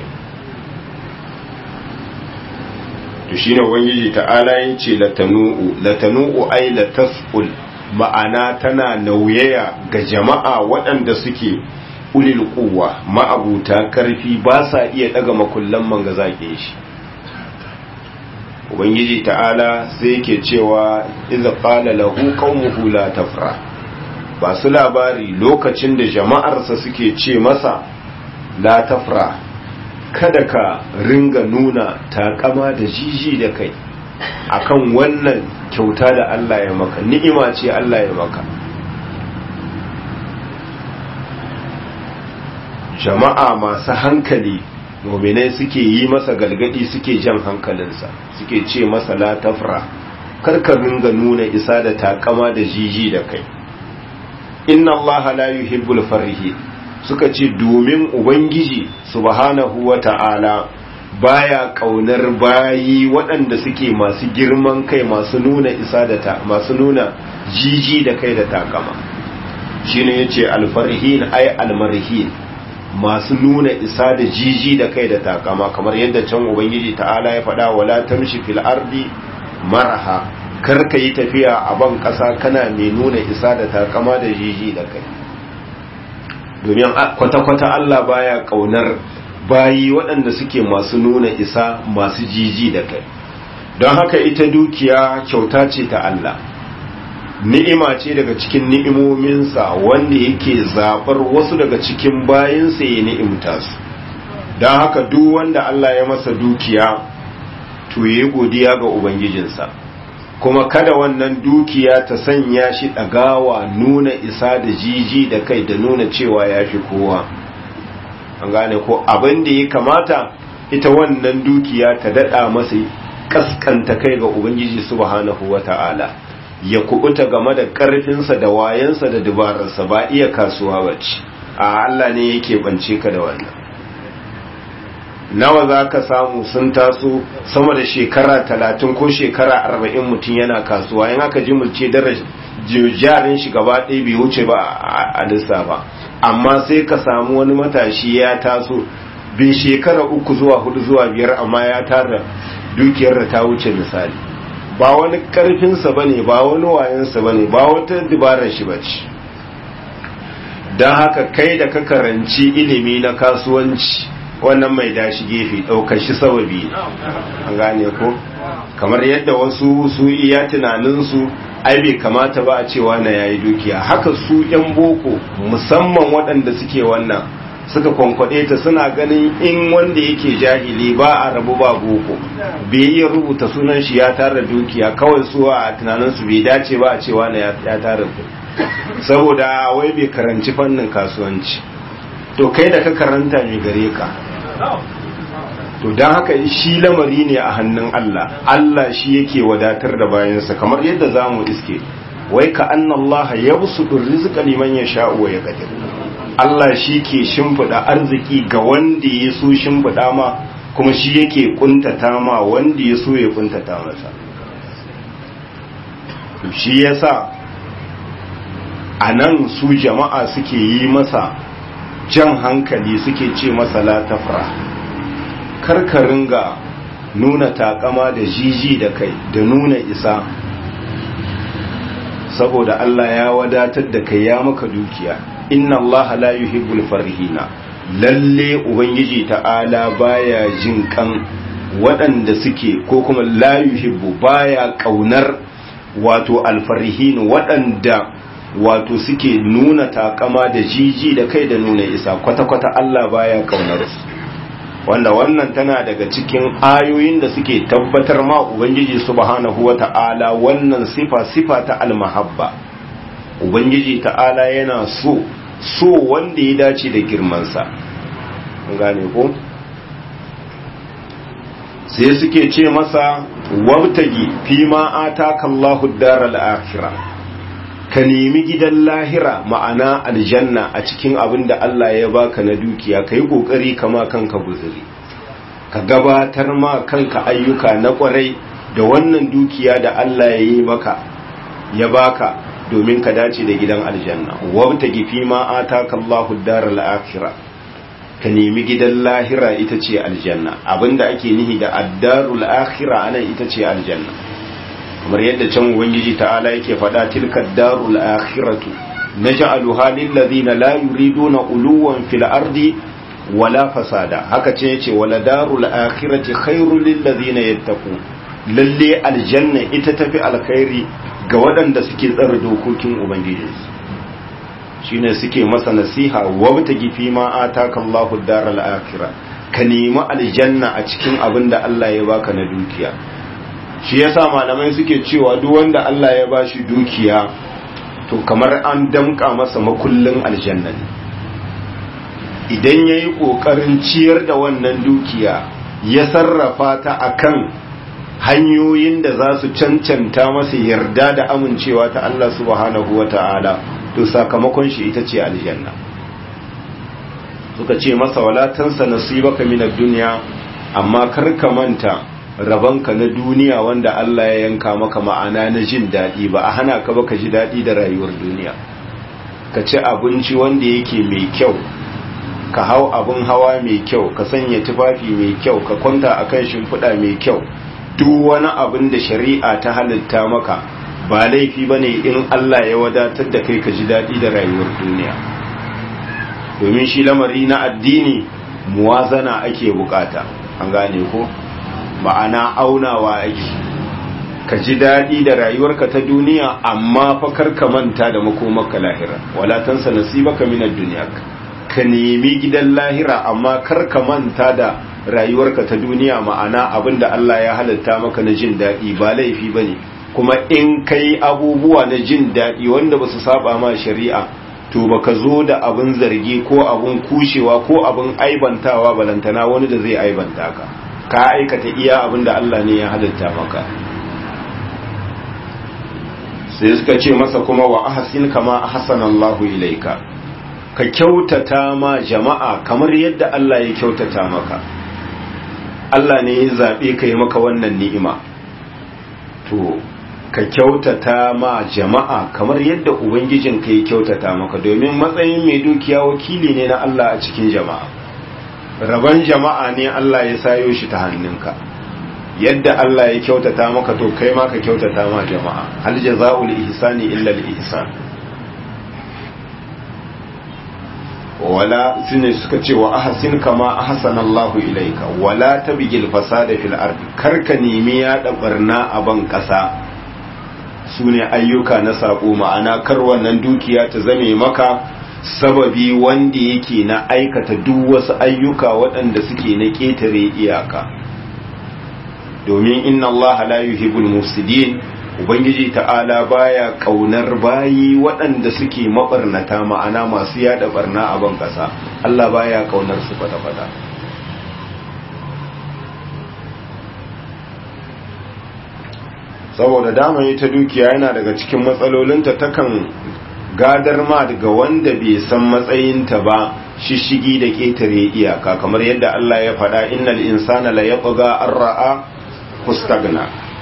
to shine ubangiji ta'ala yace latanu'u latanu'u ay latasqul ma'ana tana nauyaya ga jama'a waɗanda suke ulil quwwa ma'abuta karfi ba sa iya daga makullan manga zake shi ubangiji ta'ala sai yake cewa idza qala lahu qaumuhu la tafra ba su labari lokacin da jama'arsa suke ce masa la tafra kada ka ringa nuna takama da jiji da kai akan wannan kyauta da Allah ya maka ni'ima ce Allah ya maka jama'a masu hankali muminai suke yi masa galgadi suke jan hankalinsa suke ce masa la tafra karka ringa nuna isa da takama da jiji da kai inna Allah la yuhibbul farihin suka ce domin ubangiji subhanahu wa ta'ala baya kaunar bayi waɗanda suke masu girman kai masu nuna isa da ta masu nuna jiji da kai da takama shine yace alfarhin ay almarhin masu nuna isa da jiji da kai da takama kamar yadda can ubangiji ta'ala ya faɗa wala tamshi fil ardi maraha kar ka yi tafiya a ban ƙasa kana mai nuna isa da takama da jiji da kai domin kwata-kwata Allah baya kaunar bayi waɗanda suke masu nuna isa masu jiji da kai don haka ita dukiya kyauta ce ta Allah ni'ima ce daga cikin ni'imominsa wanda yake zaɓar wasu daga cikin bayinsa ya ni'imta su don haka duk wanda Allah ya masa dukiya to yi godiya ga Ubangijinsa kuma kada wannan dukiya ta sanya shi ɗagawa nuna isa da jiji da kai da nuna cewa ya fi kowa an gane ko abin da ya kamata ita wannan dukiya ta daɗa masa kaskanta kai ga ubangiji subhanahu wa ta'ala ya kubuta game da ƙarfinsa da wayansa da dubararsa ba iya kasuwa bace a Allah ne yake bance ka da wannan nawa za ka samu sun taso sama da shekara talatin ko shekara arba'in mutum yana kasuwa yin aka ji mulce daraja jarin shi gaba ɗaya bai wuce ba a lissafa amma sai ka samu wani matashi ya taso bai shekara uku zuwa hudu zuwa biyar amma ya tara dukiyar da ta wuce misali ba wani karfinsa ba ne ba wani wayansa ba ne ba wata dabarar shi ba ce don haka kai da ka karanci ilimi na kasuwanci wannan mai dashi gefe ɗaukar shi sababi an gane ko kamar yadda wasu su iya tunaninsu ai bai kamata ba a cewa na yayi dukiya haka su yan boko musamman waɗanda suke wannan suka kwankwaɗe ta suna ganin in wanda yake jahili ba a rabu ba boko bai iya rubuta sunan shi ya tara dukiya kawai su a tunaninsu bai dace ba a cewa na ya tara saboda wai bai karanci fannin kasuwanci to kai da ka karanta mai gare ka to don haka shi lamari ne a hannun Allah Allah shi yake wadatar da bayansa kamar yadda za mu iske wai ka anna Allah ya busu rizqa liman ya sha'u wa ya qadir Allah shi ke shimfiɗa arziki ga wanda ya so shimfiɗa ma kuma shi yake kuntata ma wanda ya so ya kuntata masa shi yasa a nan su jama'a suke yi masa jan hankali suke ce masa la tafra karkarin ga nuna takama da jiji da kai da nuna isa saboda Allah ya wadatar da kai ya maka dukiya inna Allah la yuhibbul farihina lalle ubangiji ta'ala baya jin kan waɗanda suke ko kuma la yuhibbu baya kaunar wato alfarihin waɗanda wato suke nuna takama da jiji da kai da nuna isa kwata-kwata Allah baya kaunar su wanda wannan tana daga cikin ayoyin da suke tabbatar ma ubangiji subhanahu wata'ala wannan sifa sifa ta almahabba ubangiji ta'ala yana so so wanda ya dace da girmansa gane ko sai suke ce masa wabtagi fi ma ataka Allahu daral akhirah ka nemi gidan lahira ma'ana aljanna a cikin abin da Allah ya baka na dukiya ka yi ƙoƙari kama kanka guzuri ka gabatar ma kanka ayyuka na ƙwarai da wannan dukiya da Allah ya yi maka ya baka domin ka dace da gidan aljanna wabta gifi ma ataka Allahu daral akhirah ka nemi gidan lahira ita ce aljanna abinda ake nihi da addarul akhirah anan ita ce aljanna kamar yadda can ubangiji ta'ala yake faɗa tilka darul akhiratu naj'aluha lil ladina la yuriduna uluwan fil ardi wala fasada haka ce yace wala darul akhirati khairul lil ladina yattaqu lalle aljanna ita tafi alkhairi ga waɗanda suke tsara dokokin ubangiji shine suke masa nasiha wabtagi fi ma ataka Allahu daral akhirah ka nemi aljanna a cikin abin da Allah ya baka na dukiya shi yasa malamai suke cewa duk wanda Allah ya bashi dukiya to kamar an damka masa makullin aljanna ne idan yayi kokarin ciyar da wannan dukiya ya sarrafa ta akan hanyoyin da za su cancanta masa yarda da amincewa ta Allah subhanahu wata'ala to sakamakon shi ita ce aljanna suka ce masa wala tansa nasibaka minad dunya amma kar ka manta rabanka na duniya wanda Allah ya yanka maka ma'ana na jin daɗi ba a hana ka ba ka ji daɗi da rayuwar duniya ka ci abinci wanda yake mai kyau ka hau abin hawa mai kyau ka sanya tufafi mai kyau ka kwanta akan shimfiɗa mai kyau duk wani abin da shari'a ta halitta maka ba laifi ba ne in Allah ya wadatar da kai ka ji daɗi da rayuwar duniya domin shi lamari na addini muwazana ake bukata an gane ko ma'ana aunawa ake ka ji daɗi da rayuwarka ta duniya amma fa kar ka manta da makomarka lahira wala tansa nasibaka minad dunya ka nemi gidan lahira amma kar ka manta da rayuwarka ta duniya ma'ana abinda Allah ya halatta maka na jin daɗi ba laifi bane kuma in kai abubuwa na jin daɗi wanda ba su saba ma shari'a to baka zo da abin zargi ko abin kushewa ko abin aibantawa balantana wani da zai aibanta ka ka aikata iya abin da Allah ne ya halitta maka sai suka ce masa kuma wa ahsin kama ahsanallahu ilaika ka kyautata ma jama'a kamar yadda Allah ya kyautata maka Allah ne ya zabe ka yi maka wannan ni'ima to ka kyautata ma jama'a kamar yadda ubangijin ka ya kyautata maka domin matsayin mai dukiya wakili ne na Allah a cikin jama'a rabon jama'a ne Allah ya sayo shi ta hannunka yadda Allah ya kyautata maka to kai ma ka kyautata ma jama'a hal jazaa'ul ihsani illa al ihsan wala sune suka ce wa ahsin kama ahsana Allah ilaika wala tabgil fasada fil ardi karka nemi ya barna a ban kasa sune ayyuka na sako ma'ana kar wannan dukiya ta zame maka sababi wanda yake na aikata duk wasu ayyuka waɗanda suke na ƙetare iyaka domin inna Allah la yuhibbul mufsidin ubangiji ta'ala baya kaunar bayi waɗanda suke mabarnata ma'ana masu yada barna a ban ƙasa Allah baya kaunar su fata-fata saboda dama ta dukiya yana daga cikin matsalolinta takan gadar ma daga wanda bai san matsayinta ba shishigi da ƙetare iyaka kamar yadda Allah ya faɗa innal insana la yatgha an ra'a fustagna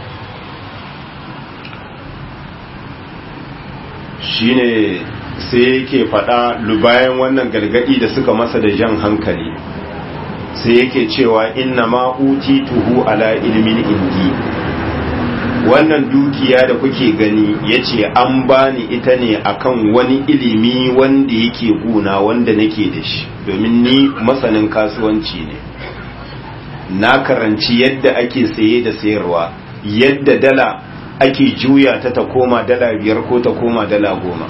shine sai yake faɗa bayan wannan gargadi da suka masa da jan hankali sai yake cewa inna ma utituhu ala ilmin indi wannan dukiya da kuke gani ya ce an bani ita ne akan wani ilimi wanda yake guna wanda nake da shi domin ni masanin kasuwanci ne na karanci yadda ake saye da sayarwa yadda dala ake juya ta ta koma dala biyar ko ta koma dala goma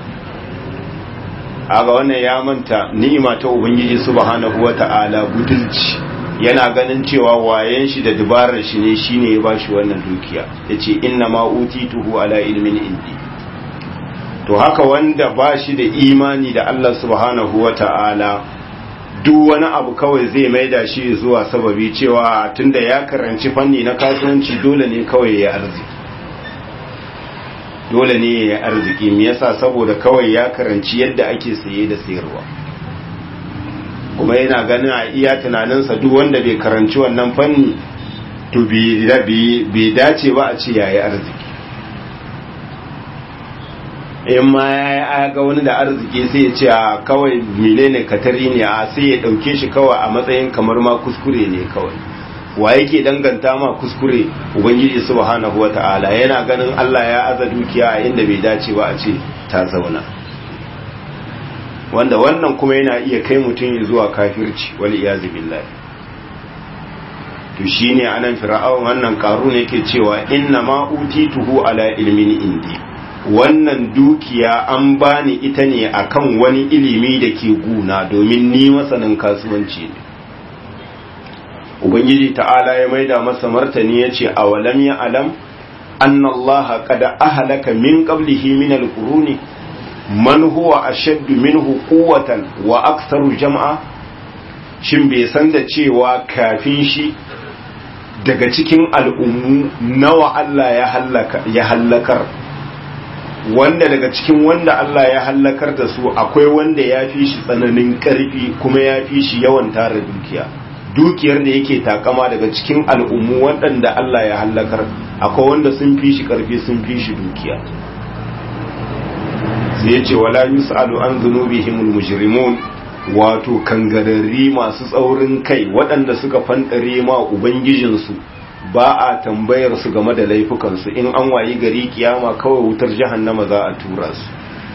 aga wannan ya manta ni'ima ta ubangiji subhanahu wata'ala budulci yana ganin cewa wayen shi da dubarar shi ne shine ya bashi wannan dukiya yace inna ma utituhu ala ilmin indi to haka wanda bashi da imani da Allah subhanahu wata'ala duk wani abu kawai zai maida shi zuwa sababi cewa tunda ya karanci fanni na kasuwanci dole ne kawai ya arziki dole ne ya arziki me yasa saboda kawai ya karanci yadda ake saye da sayarwa kuma yana ganin a iya tunaninsa duk wanda bai karanci wannan fanni to bai dace ba a ce yayi arziki in ma ya ga wani da arziki sai ya ce a kawai menene katari ne a sai ya dauke shi kawai a matsayin kamar ma kuskure ne kawai wa yake danganta ma kuskure ubangiji subhanahu wata'ala yana ganin Allah ya aza dukiya a inda bai dace ba a ce ta zauna wanda wannan kuma yana iya kai mutum zuwa kafirci wal iyazu billahi to shine anan fir'aun wannan karun yake cewa inna ma utituhu ala ilmin indi wannan dukiya an bani ita ne akan wani ilimi da ke guna domin ni masanin kasuwanci ne ubangiji ta'ala ya maida masa martani ya ce a walam ya alam annallaha kada ahalaka min qablihi min alquruni man huwa ashaddu minhu quwwatan wa aktharu jam'a shin bai san da cewa kafin shi daga cikin al'ummu nawa Allah ya hallaka ya hallakar wanda daga cikin wanda Allah ya hallakar da su akwai wanda ya fi shi tsananin ƙarfi kuma ya fi shi yawan tara dukiya dukiyar da yake takama daga cikin al'ummu waɗanda Allah ya hallakar akwai wanda sun fi shi ƙarfi sun fi shi dukiya sai ya ce wala yus'alu an zunubihimul mujrimun wato kangararri masu tsaurin kai waɗanda suka fanɗare ma ubangijinsu ba a tambayar su game da laifukansu in an wayi gari kiyama kawai wutar jahannama za a tura su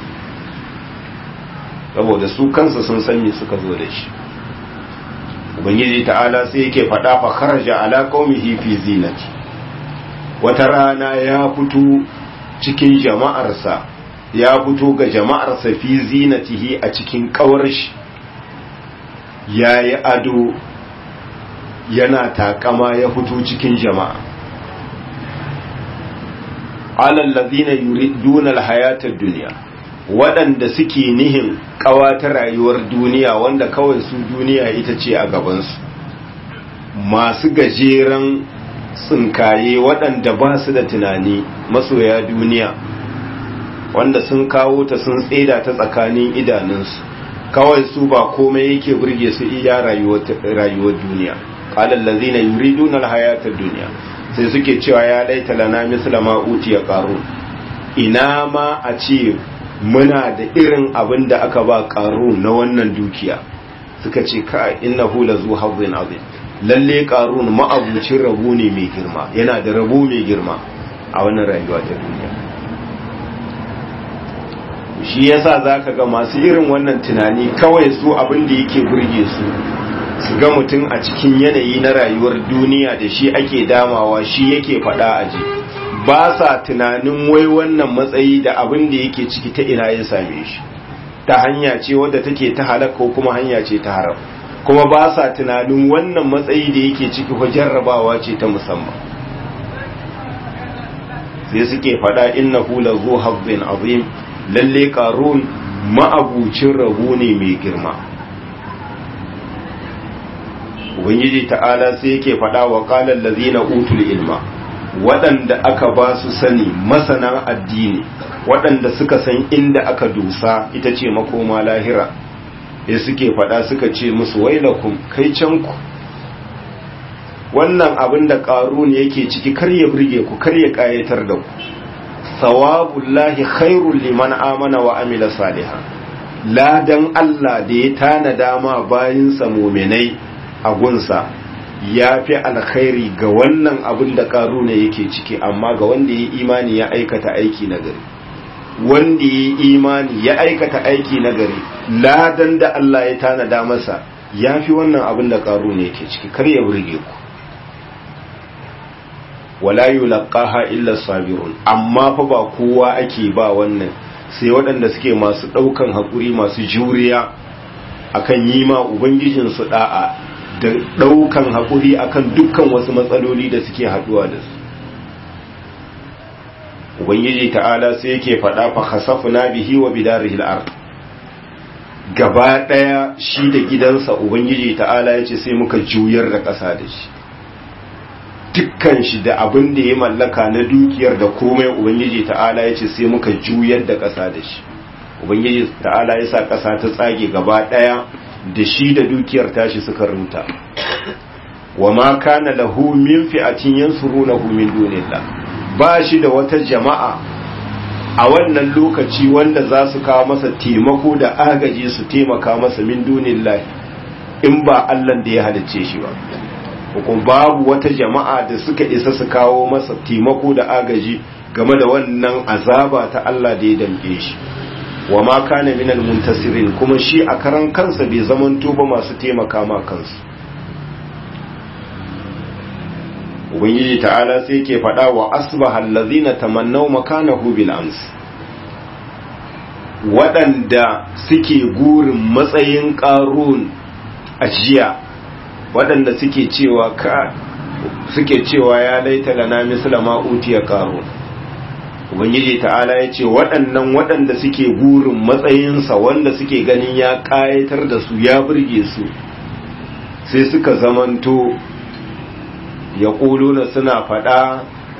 saboda su kansu sun san me suka zo da shi ubangiji ta'ala sai yake faɗa fa kharaja ala qaumihi fi zinati wata rana ya fito cikin jama'arsa ya fito ga jama'arsa fi zinatihi a cikin kawar shi yayi ado yana takama ya fito cikin jama'a alal ladina yuriduna alhayata ad-dunya waɗanda suke nihin ƙawata rayuwar duniya wanda kawai su duniya ita ce a gabansu masu gajeren tsinkaye waɗanda ba su da tunani masoya duniya wanda sun kawo ta sun tseda ta tsakanin idanunsu kawai su ba komai yake burge su iya rayuwar duniya qala allazina yuriduna alhayata ad-dunya sai suke cewa ya laita lana misla ma utiya qarun ina ma a ce muna da irin abin da aka ba qarun na wannan dukiya suka ce ka innahu lazu hazzin azim lalle qarun ma'abucin rabo ne mai girma yana da rabo mai girma a wannan rayuwa ta duniya shi yasa zaka ga masu irin wannan tunani kawai su abin da yake burge su su ga mutum a cikin yanayi na rayuwar duniya da shi ake damawa shi yake faɗa a ji ba sa tunanin wai wannan matsayi da abin da yake ciki ta ina ya same shi ta hanya ce wadda take ta halaka ko kuma hanya ce ta haram kuma ba sa tunanin wannan matsayi da yake ciki ko jarrabawa ce ta musamman sai suke faɗa innahu lazu hazzin azim lalle qarun ma'abucin rabu ne mai girma ubangiji ta'ala sai yake faɗa wa qala allazina utul ilma waɗanda aka ba su sani masana addini waɗanda suka san inda aka dusa ita ce makoma lahira ya suke faɗa suka ce musu wailakum kai can ku wannan abin da ƙarun yake ciki kar ya burge ku kar ya ƙayatar da ku sawabullahi khairul liman amana wa amila salihan ladan Allah da ya tanada ma bayinsa muminai a gunsa ya fi alkhairi ga wannan abin da ƙaruna yake ciki amma ga wanda ya imani ya aikata aiki na gari wanda ya imani ya aikata aiki na gari ladan da Allah ya tanada masa ya fi wannan abin da ƙaruna yake ciki kar ya burge ku wala yulqaha illa sabirun amma fa ba kowa ake ba wannan sai waɗanda suke masu ɗaukan haƙuri masu juriya akan yi ma ubangijinsu da'a da ɗaukan haƙuri akan dukkan wasu matsaloli da suke haɗuwa da su ubangiji ta'ala sai yake faɗa fa khasafna bihi wa bidarihi al-ard gaba ɗaya shi da gidansa ubangiji ta'ala yace sai muka juyar da ƙasa da shi dukkan shi da abin da ya mallaka na dukiyar da komai ubangiji ta'ala yace sai muka juyar da ƙasa da shi ubangiji ta'ala ya sa ƙasa ta tsage gaba ɗaya da shi da dukiyar tashi suka ruta wa ma kana lahu min fi'atin yansurunahu min dunillah ba shi da wata jama'a a wannan lokaci wanda za su kawo masa taimako da agaji su taimaka masa min dunillah in ba Allah da ya halicce shi ba hukun babu wata jama'a da suka isa su kawo masa taimako da agaji game da wannan azaba ta Allah da ya damke shi wa ma kana minal muntasirin kuma shi a karan kansa bai zamanto ba masu taimaka ma kansu ubangiji ta'ala sai ke faɗa wa asbaha allazina tamannaw makanahu bil ams waɗanda suke gurin matsayin ƙarun a jiya waɗanda suke cewa ka suke cewa ya laita lana misla ma utiya ƙarun ubangiji ta'ala ya ce waɗannan waɗanda suke gurin matsayinsa wanda suke ganin ya ƙayatar da su ya burge su sai suka zamanto ya na suna faɗa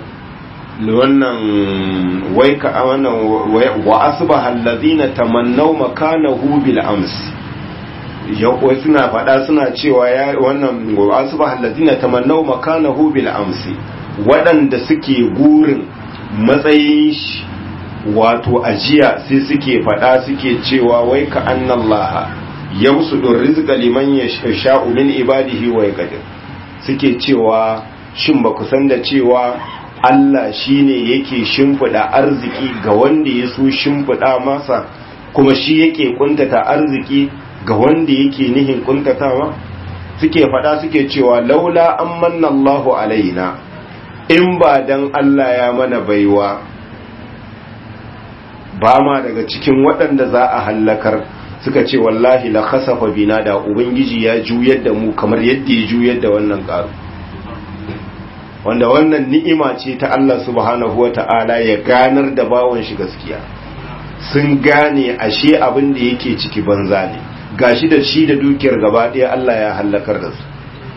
wannan wai ka wannan wa asbaha allazina tamannaw makanahu bil ams ya suna faɗa suna cewa ya wannan wa asbaha allazina tamannaw makanahu bil ams waɗanda suke gurin matsayin shi wato ajiya sai suke faɗa suke cewa wai ka annallaha yamsudur rizqa liman yasha'u min ibadihi wa yaqdir suke cewa shin ba ku san da cewa Allah shine yake shimfiɗa arziki ga wanda ya so shimfiɗa masa kuma shi yake kuntata arziki ga wanda yake nihin kuntatawa suke faɗa suke cewa laula an manna Allahu alaina in ba dan Allah ya mana baiwa ba ma daga cikin waɗanda za a hallakar suka ce wallahi la khasafa bina da ubangiji ya juyar da mu kamar yadda ya juyar da wannan karu wanda wannan ni'ima ce ta Allah subhanahu wata'ala ya ganar da bawon shi gaskiya sun gane ashe abin da yake ciki banza ne gashi da shi da dukiyar gaba ɗaya Allah ya halakar da su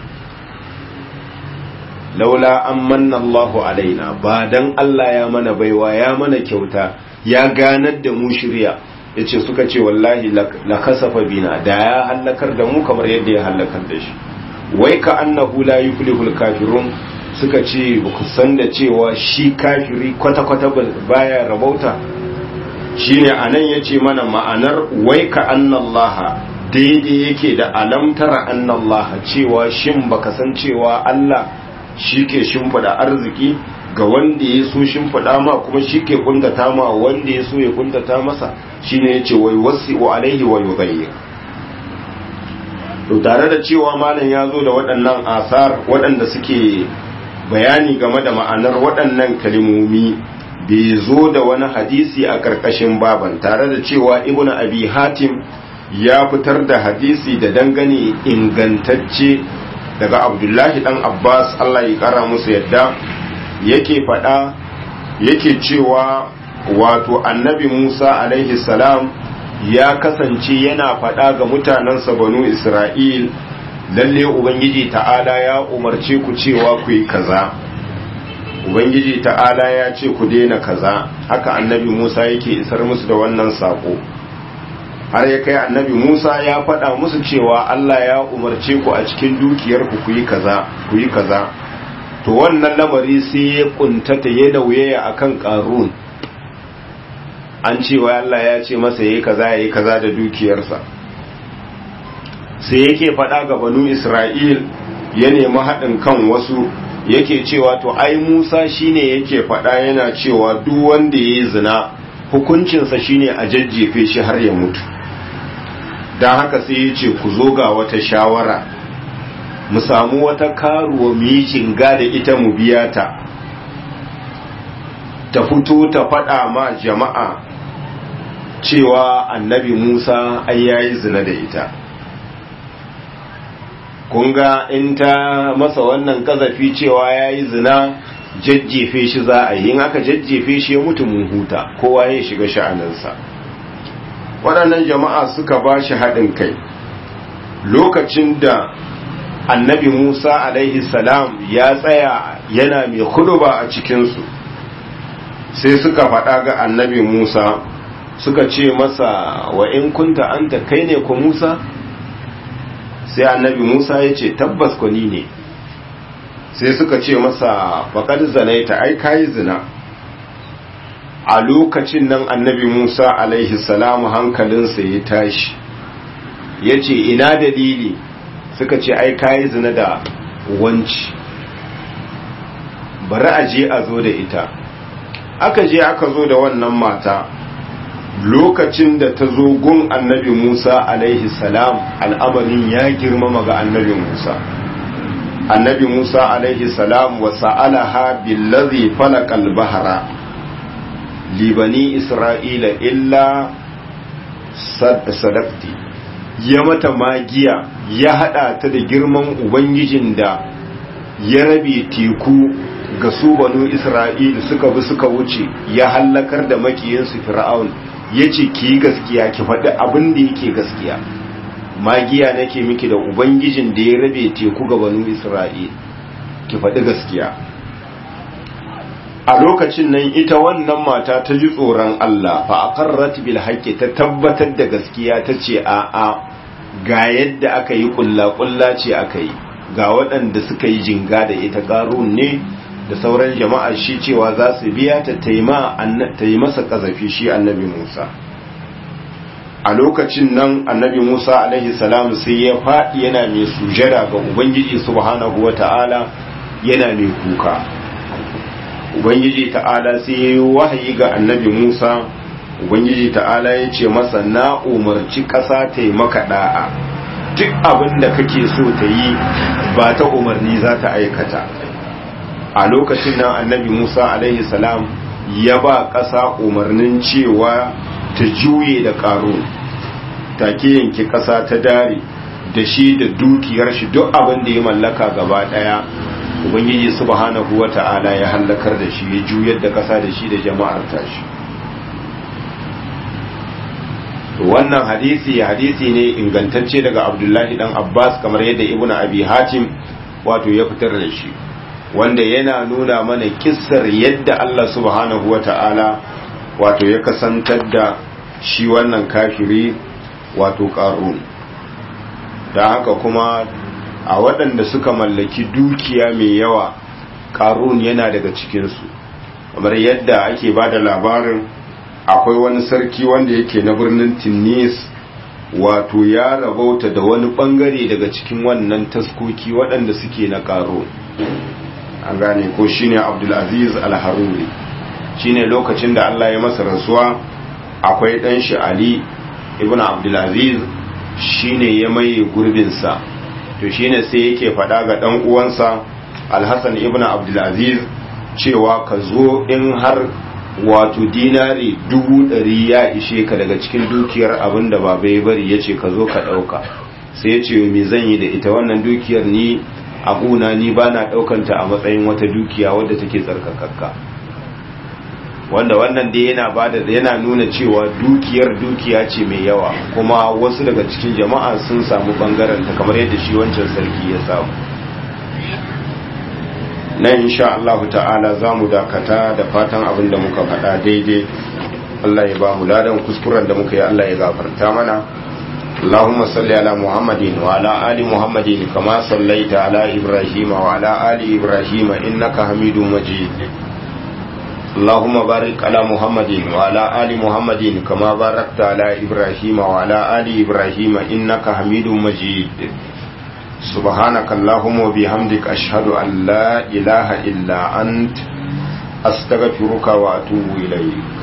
laula an manna Allahu alaina ba dan Allah ya mana baiwa ya mana kyauta ya ganar da mu shirya yace suka ce wallahi la kasafa bina da ya halakar da mu kamar yadda ya halakar da shi wai ka annahu la yuflihul kafirun suka ce ba ku san da cewa shi kafiri kwata-kwata baya rabauta shine anan yace mana ma'anar wai ka annallaha daidai yake da alamtara annallaha cewa shin baka san cewa Allah shi ke shimfida arziki ga wanda ya so shimfida ma kuma shi ke kuntata ma wanda ya so ya kuntata masa shine yace wai wasi wa alaihi wa yughayyir to tare da cewa malam ya zo da waɗannan asar waɗanda suke bayani game da ma'anar waɗannan kalimomi bai zo da wani hadisi a ƙarƙashin baban tare da cewa ibnu abi hatim ya fitar da hadisi da dangane ingantacce daga abdullahi dan abbas allah ya kara musu yadda yake faɗa yake cewa wato annabi musa alaihi salam ya kasance yana faɗa ga mutanensa banu isra'il lalle ubangiji ta'ala ya umarce ku cewa ku yi kaza ubangiji ta'ala ya ce ku daina kaza haka annabi musa yake isar musu da wannan sako har ya kai annabi musa ya faɗa musu cewa allah ya umarce ku a cikin dukiyarku ku yi kaza ku yi kaza to wannan lamari sai ya kuntata ya nauyaya akan karun an cewa allah ya ce masa yayi kaza yayi kaza da dukiyarsa sai yake faɗa ga banu isra'il ya nemi haɗin kan wasu yake cewa to ai musa shine yake faɗa yana cewa duk wanda ya yi zina hukuncinsa shine a jajjefe shi har ya mutu don haka sai ya ce ku zo ga wata shawara mu samu wata karuwa mu yi jinga da ita mu biya ta ta fito ta faɗa ma jama'a cewa annabi musa ai yayi zina da ita kunga in ta masa wannan kazafi cewa ya yi zina jajjefe shi za a yi in aka jajjefe shi ya mutu mun huta kowa ya shiga sha'aninsa waɗannan jama'a suka ba shi haɗin kai lokacin da annabi musa alaihi salam ya tsaya yana mai huduba a cikinsu sai suka faɗa ga annabi musa suka ce masa wa in kunta anta kai ne ku musa sai annabi Musa ya ce tabbas kwani ne sai suka ce masa faƙar zanaita ai kayi zina a lokacin nan annabi Musa alaihi salamu hankalinsa ya tashi ya ce ina dalili suka ce ai kayi zina da wanci bari a je a zo da ita aka je aka zo da wannan mata lokacin da ta zo gun annabi Musa alaihi salam al'amarin ya girmama ga annabi Musa annabi Musa alaihi salam wa sa'alaha billazi falaqal bahra libani isra'ila illa sadaqti ya mata magiya ya hada ta da girman ubangijin da ya rabe teku ga su banu isra'ila suka bi suka wuce ya hallakar da makiyinsu fir'aun ya ce ki yi gaskiya ki faɗi abin da yake gaskiya magiya nake miki da ubangijin da ya rabe teku ga banu isra'il ki faɗi gaskiya a lokacin nan ita wannan mata ta ji tsoron Allah fa aqarrat bil haqqi ta tabbatar da gaskiya ta ce a a ga yadda aka yi kulla kulla ce aka yi ga waɗanda suka yi jinga da ita qarun ne da sauran jama'a shi cewa za su biya ta yi masa kazafi shi annabi Musa a lokacin nan annabi Musa alaihi salam sai ya faɗi yana mai sujada ga Ubangiji subhanahu wa ta'ala yana mai kuka Ubangiji ta'ala sai ya yi wahayi ga annabi Musa Ubangiji ta'ala ya ce masa na umarci ƙasa ta yi maka ɗa'a duk abin da kake so ta yi ba ta umarni za ta aikata a lokacin nan annabi Musa alaihi salam ya ba ƙasa umarnin cewa ta juye da ƙaro take yanki ƙasa ta dare da shi da dukiyar shi duk abin da ya mallaka gaba ɗaya ubangiji subhanahu wata'ala ya hallakar da shi ya juyar da ƙasa da shi da jama'ar tashi wannan hadisi hadisi ne ingantacce daga abdullahi dan abbas kamar yadda ibnu abi hatim wato ya fitar da shi wanda yana nuna mana kissar yadda Allah subhanahu wa ta'ala wato ya kasantar da shi wannan kafiri wato ƙarun da haka kuma a waɗanda suka mallaki dukiya mai yawa ƙarun yana daga cikinsu kamar yadda ake ba da labarin akwai wani sarki wanda yake na birnin tunis wato ya rabauta da wani bangare daga cikin wannan taskoki waɗanda suke na ƙaro an gane ko shine abdulaziz al-haruri shine lokacin da Allah ya masa rasuwa akwai ɗan shi ali ibn abdulaziz shine ya maye gurbinsa to shine sai yake faɗa ga ɗan uwansa alhassan ibn abdulaziz cewa ka zo in har wato dinari dubu ɗari ya ishe ka daga cikin dukiyar abin da baba ya bari ya ce ka zo ka ɗauka sai ya ce me zan yi da ita wannan dukiyar ni abuna ni ba na ɗaukanta a matsayin wata dukiya wadda take tsarkakakka wanda wannan dai yana bada yana nuna cewa dukiyar dukiya ce mai yawa kuma wasu daga cikin jama'a sun samu bangaren ta kamar yadda shi wancan sarki ya samu na insha Allah ta'ala za mu dakata da fatan abin da muka faɗa daidai Allah ya ba mu ladan kuskuren da muka yi Allah ya gafarta mana اللهم صل على محمد وعلى آل محمد كما صليت على إبراهيم وعلى آل إبراهيم إنك حميد مجيد اللهم بارك على محمد وعلى آل محمد كما باركت على إبراهيم وعلى آل إبراهيم إنك حميد مجيد سبحانك اللهم وبحمدك أشهد أن لا إله إلا أنت أستغفرك وأتوب إليك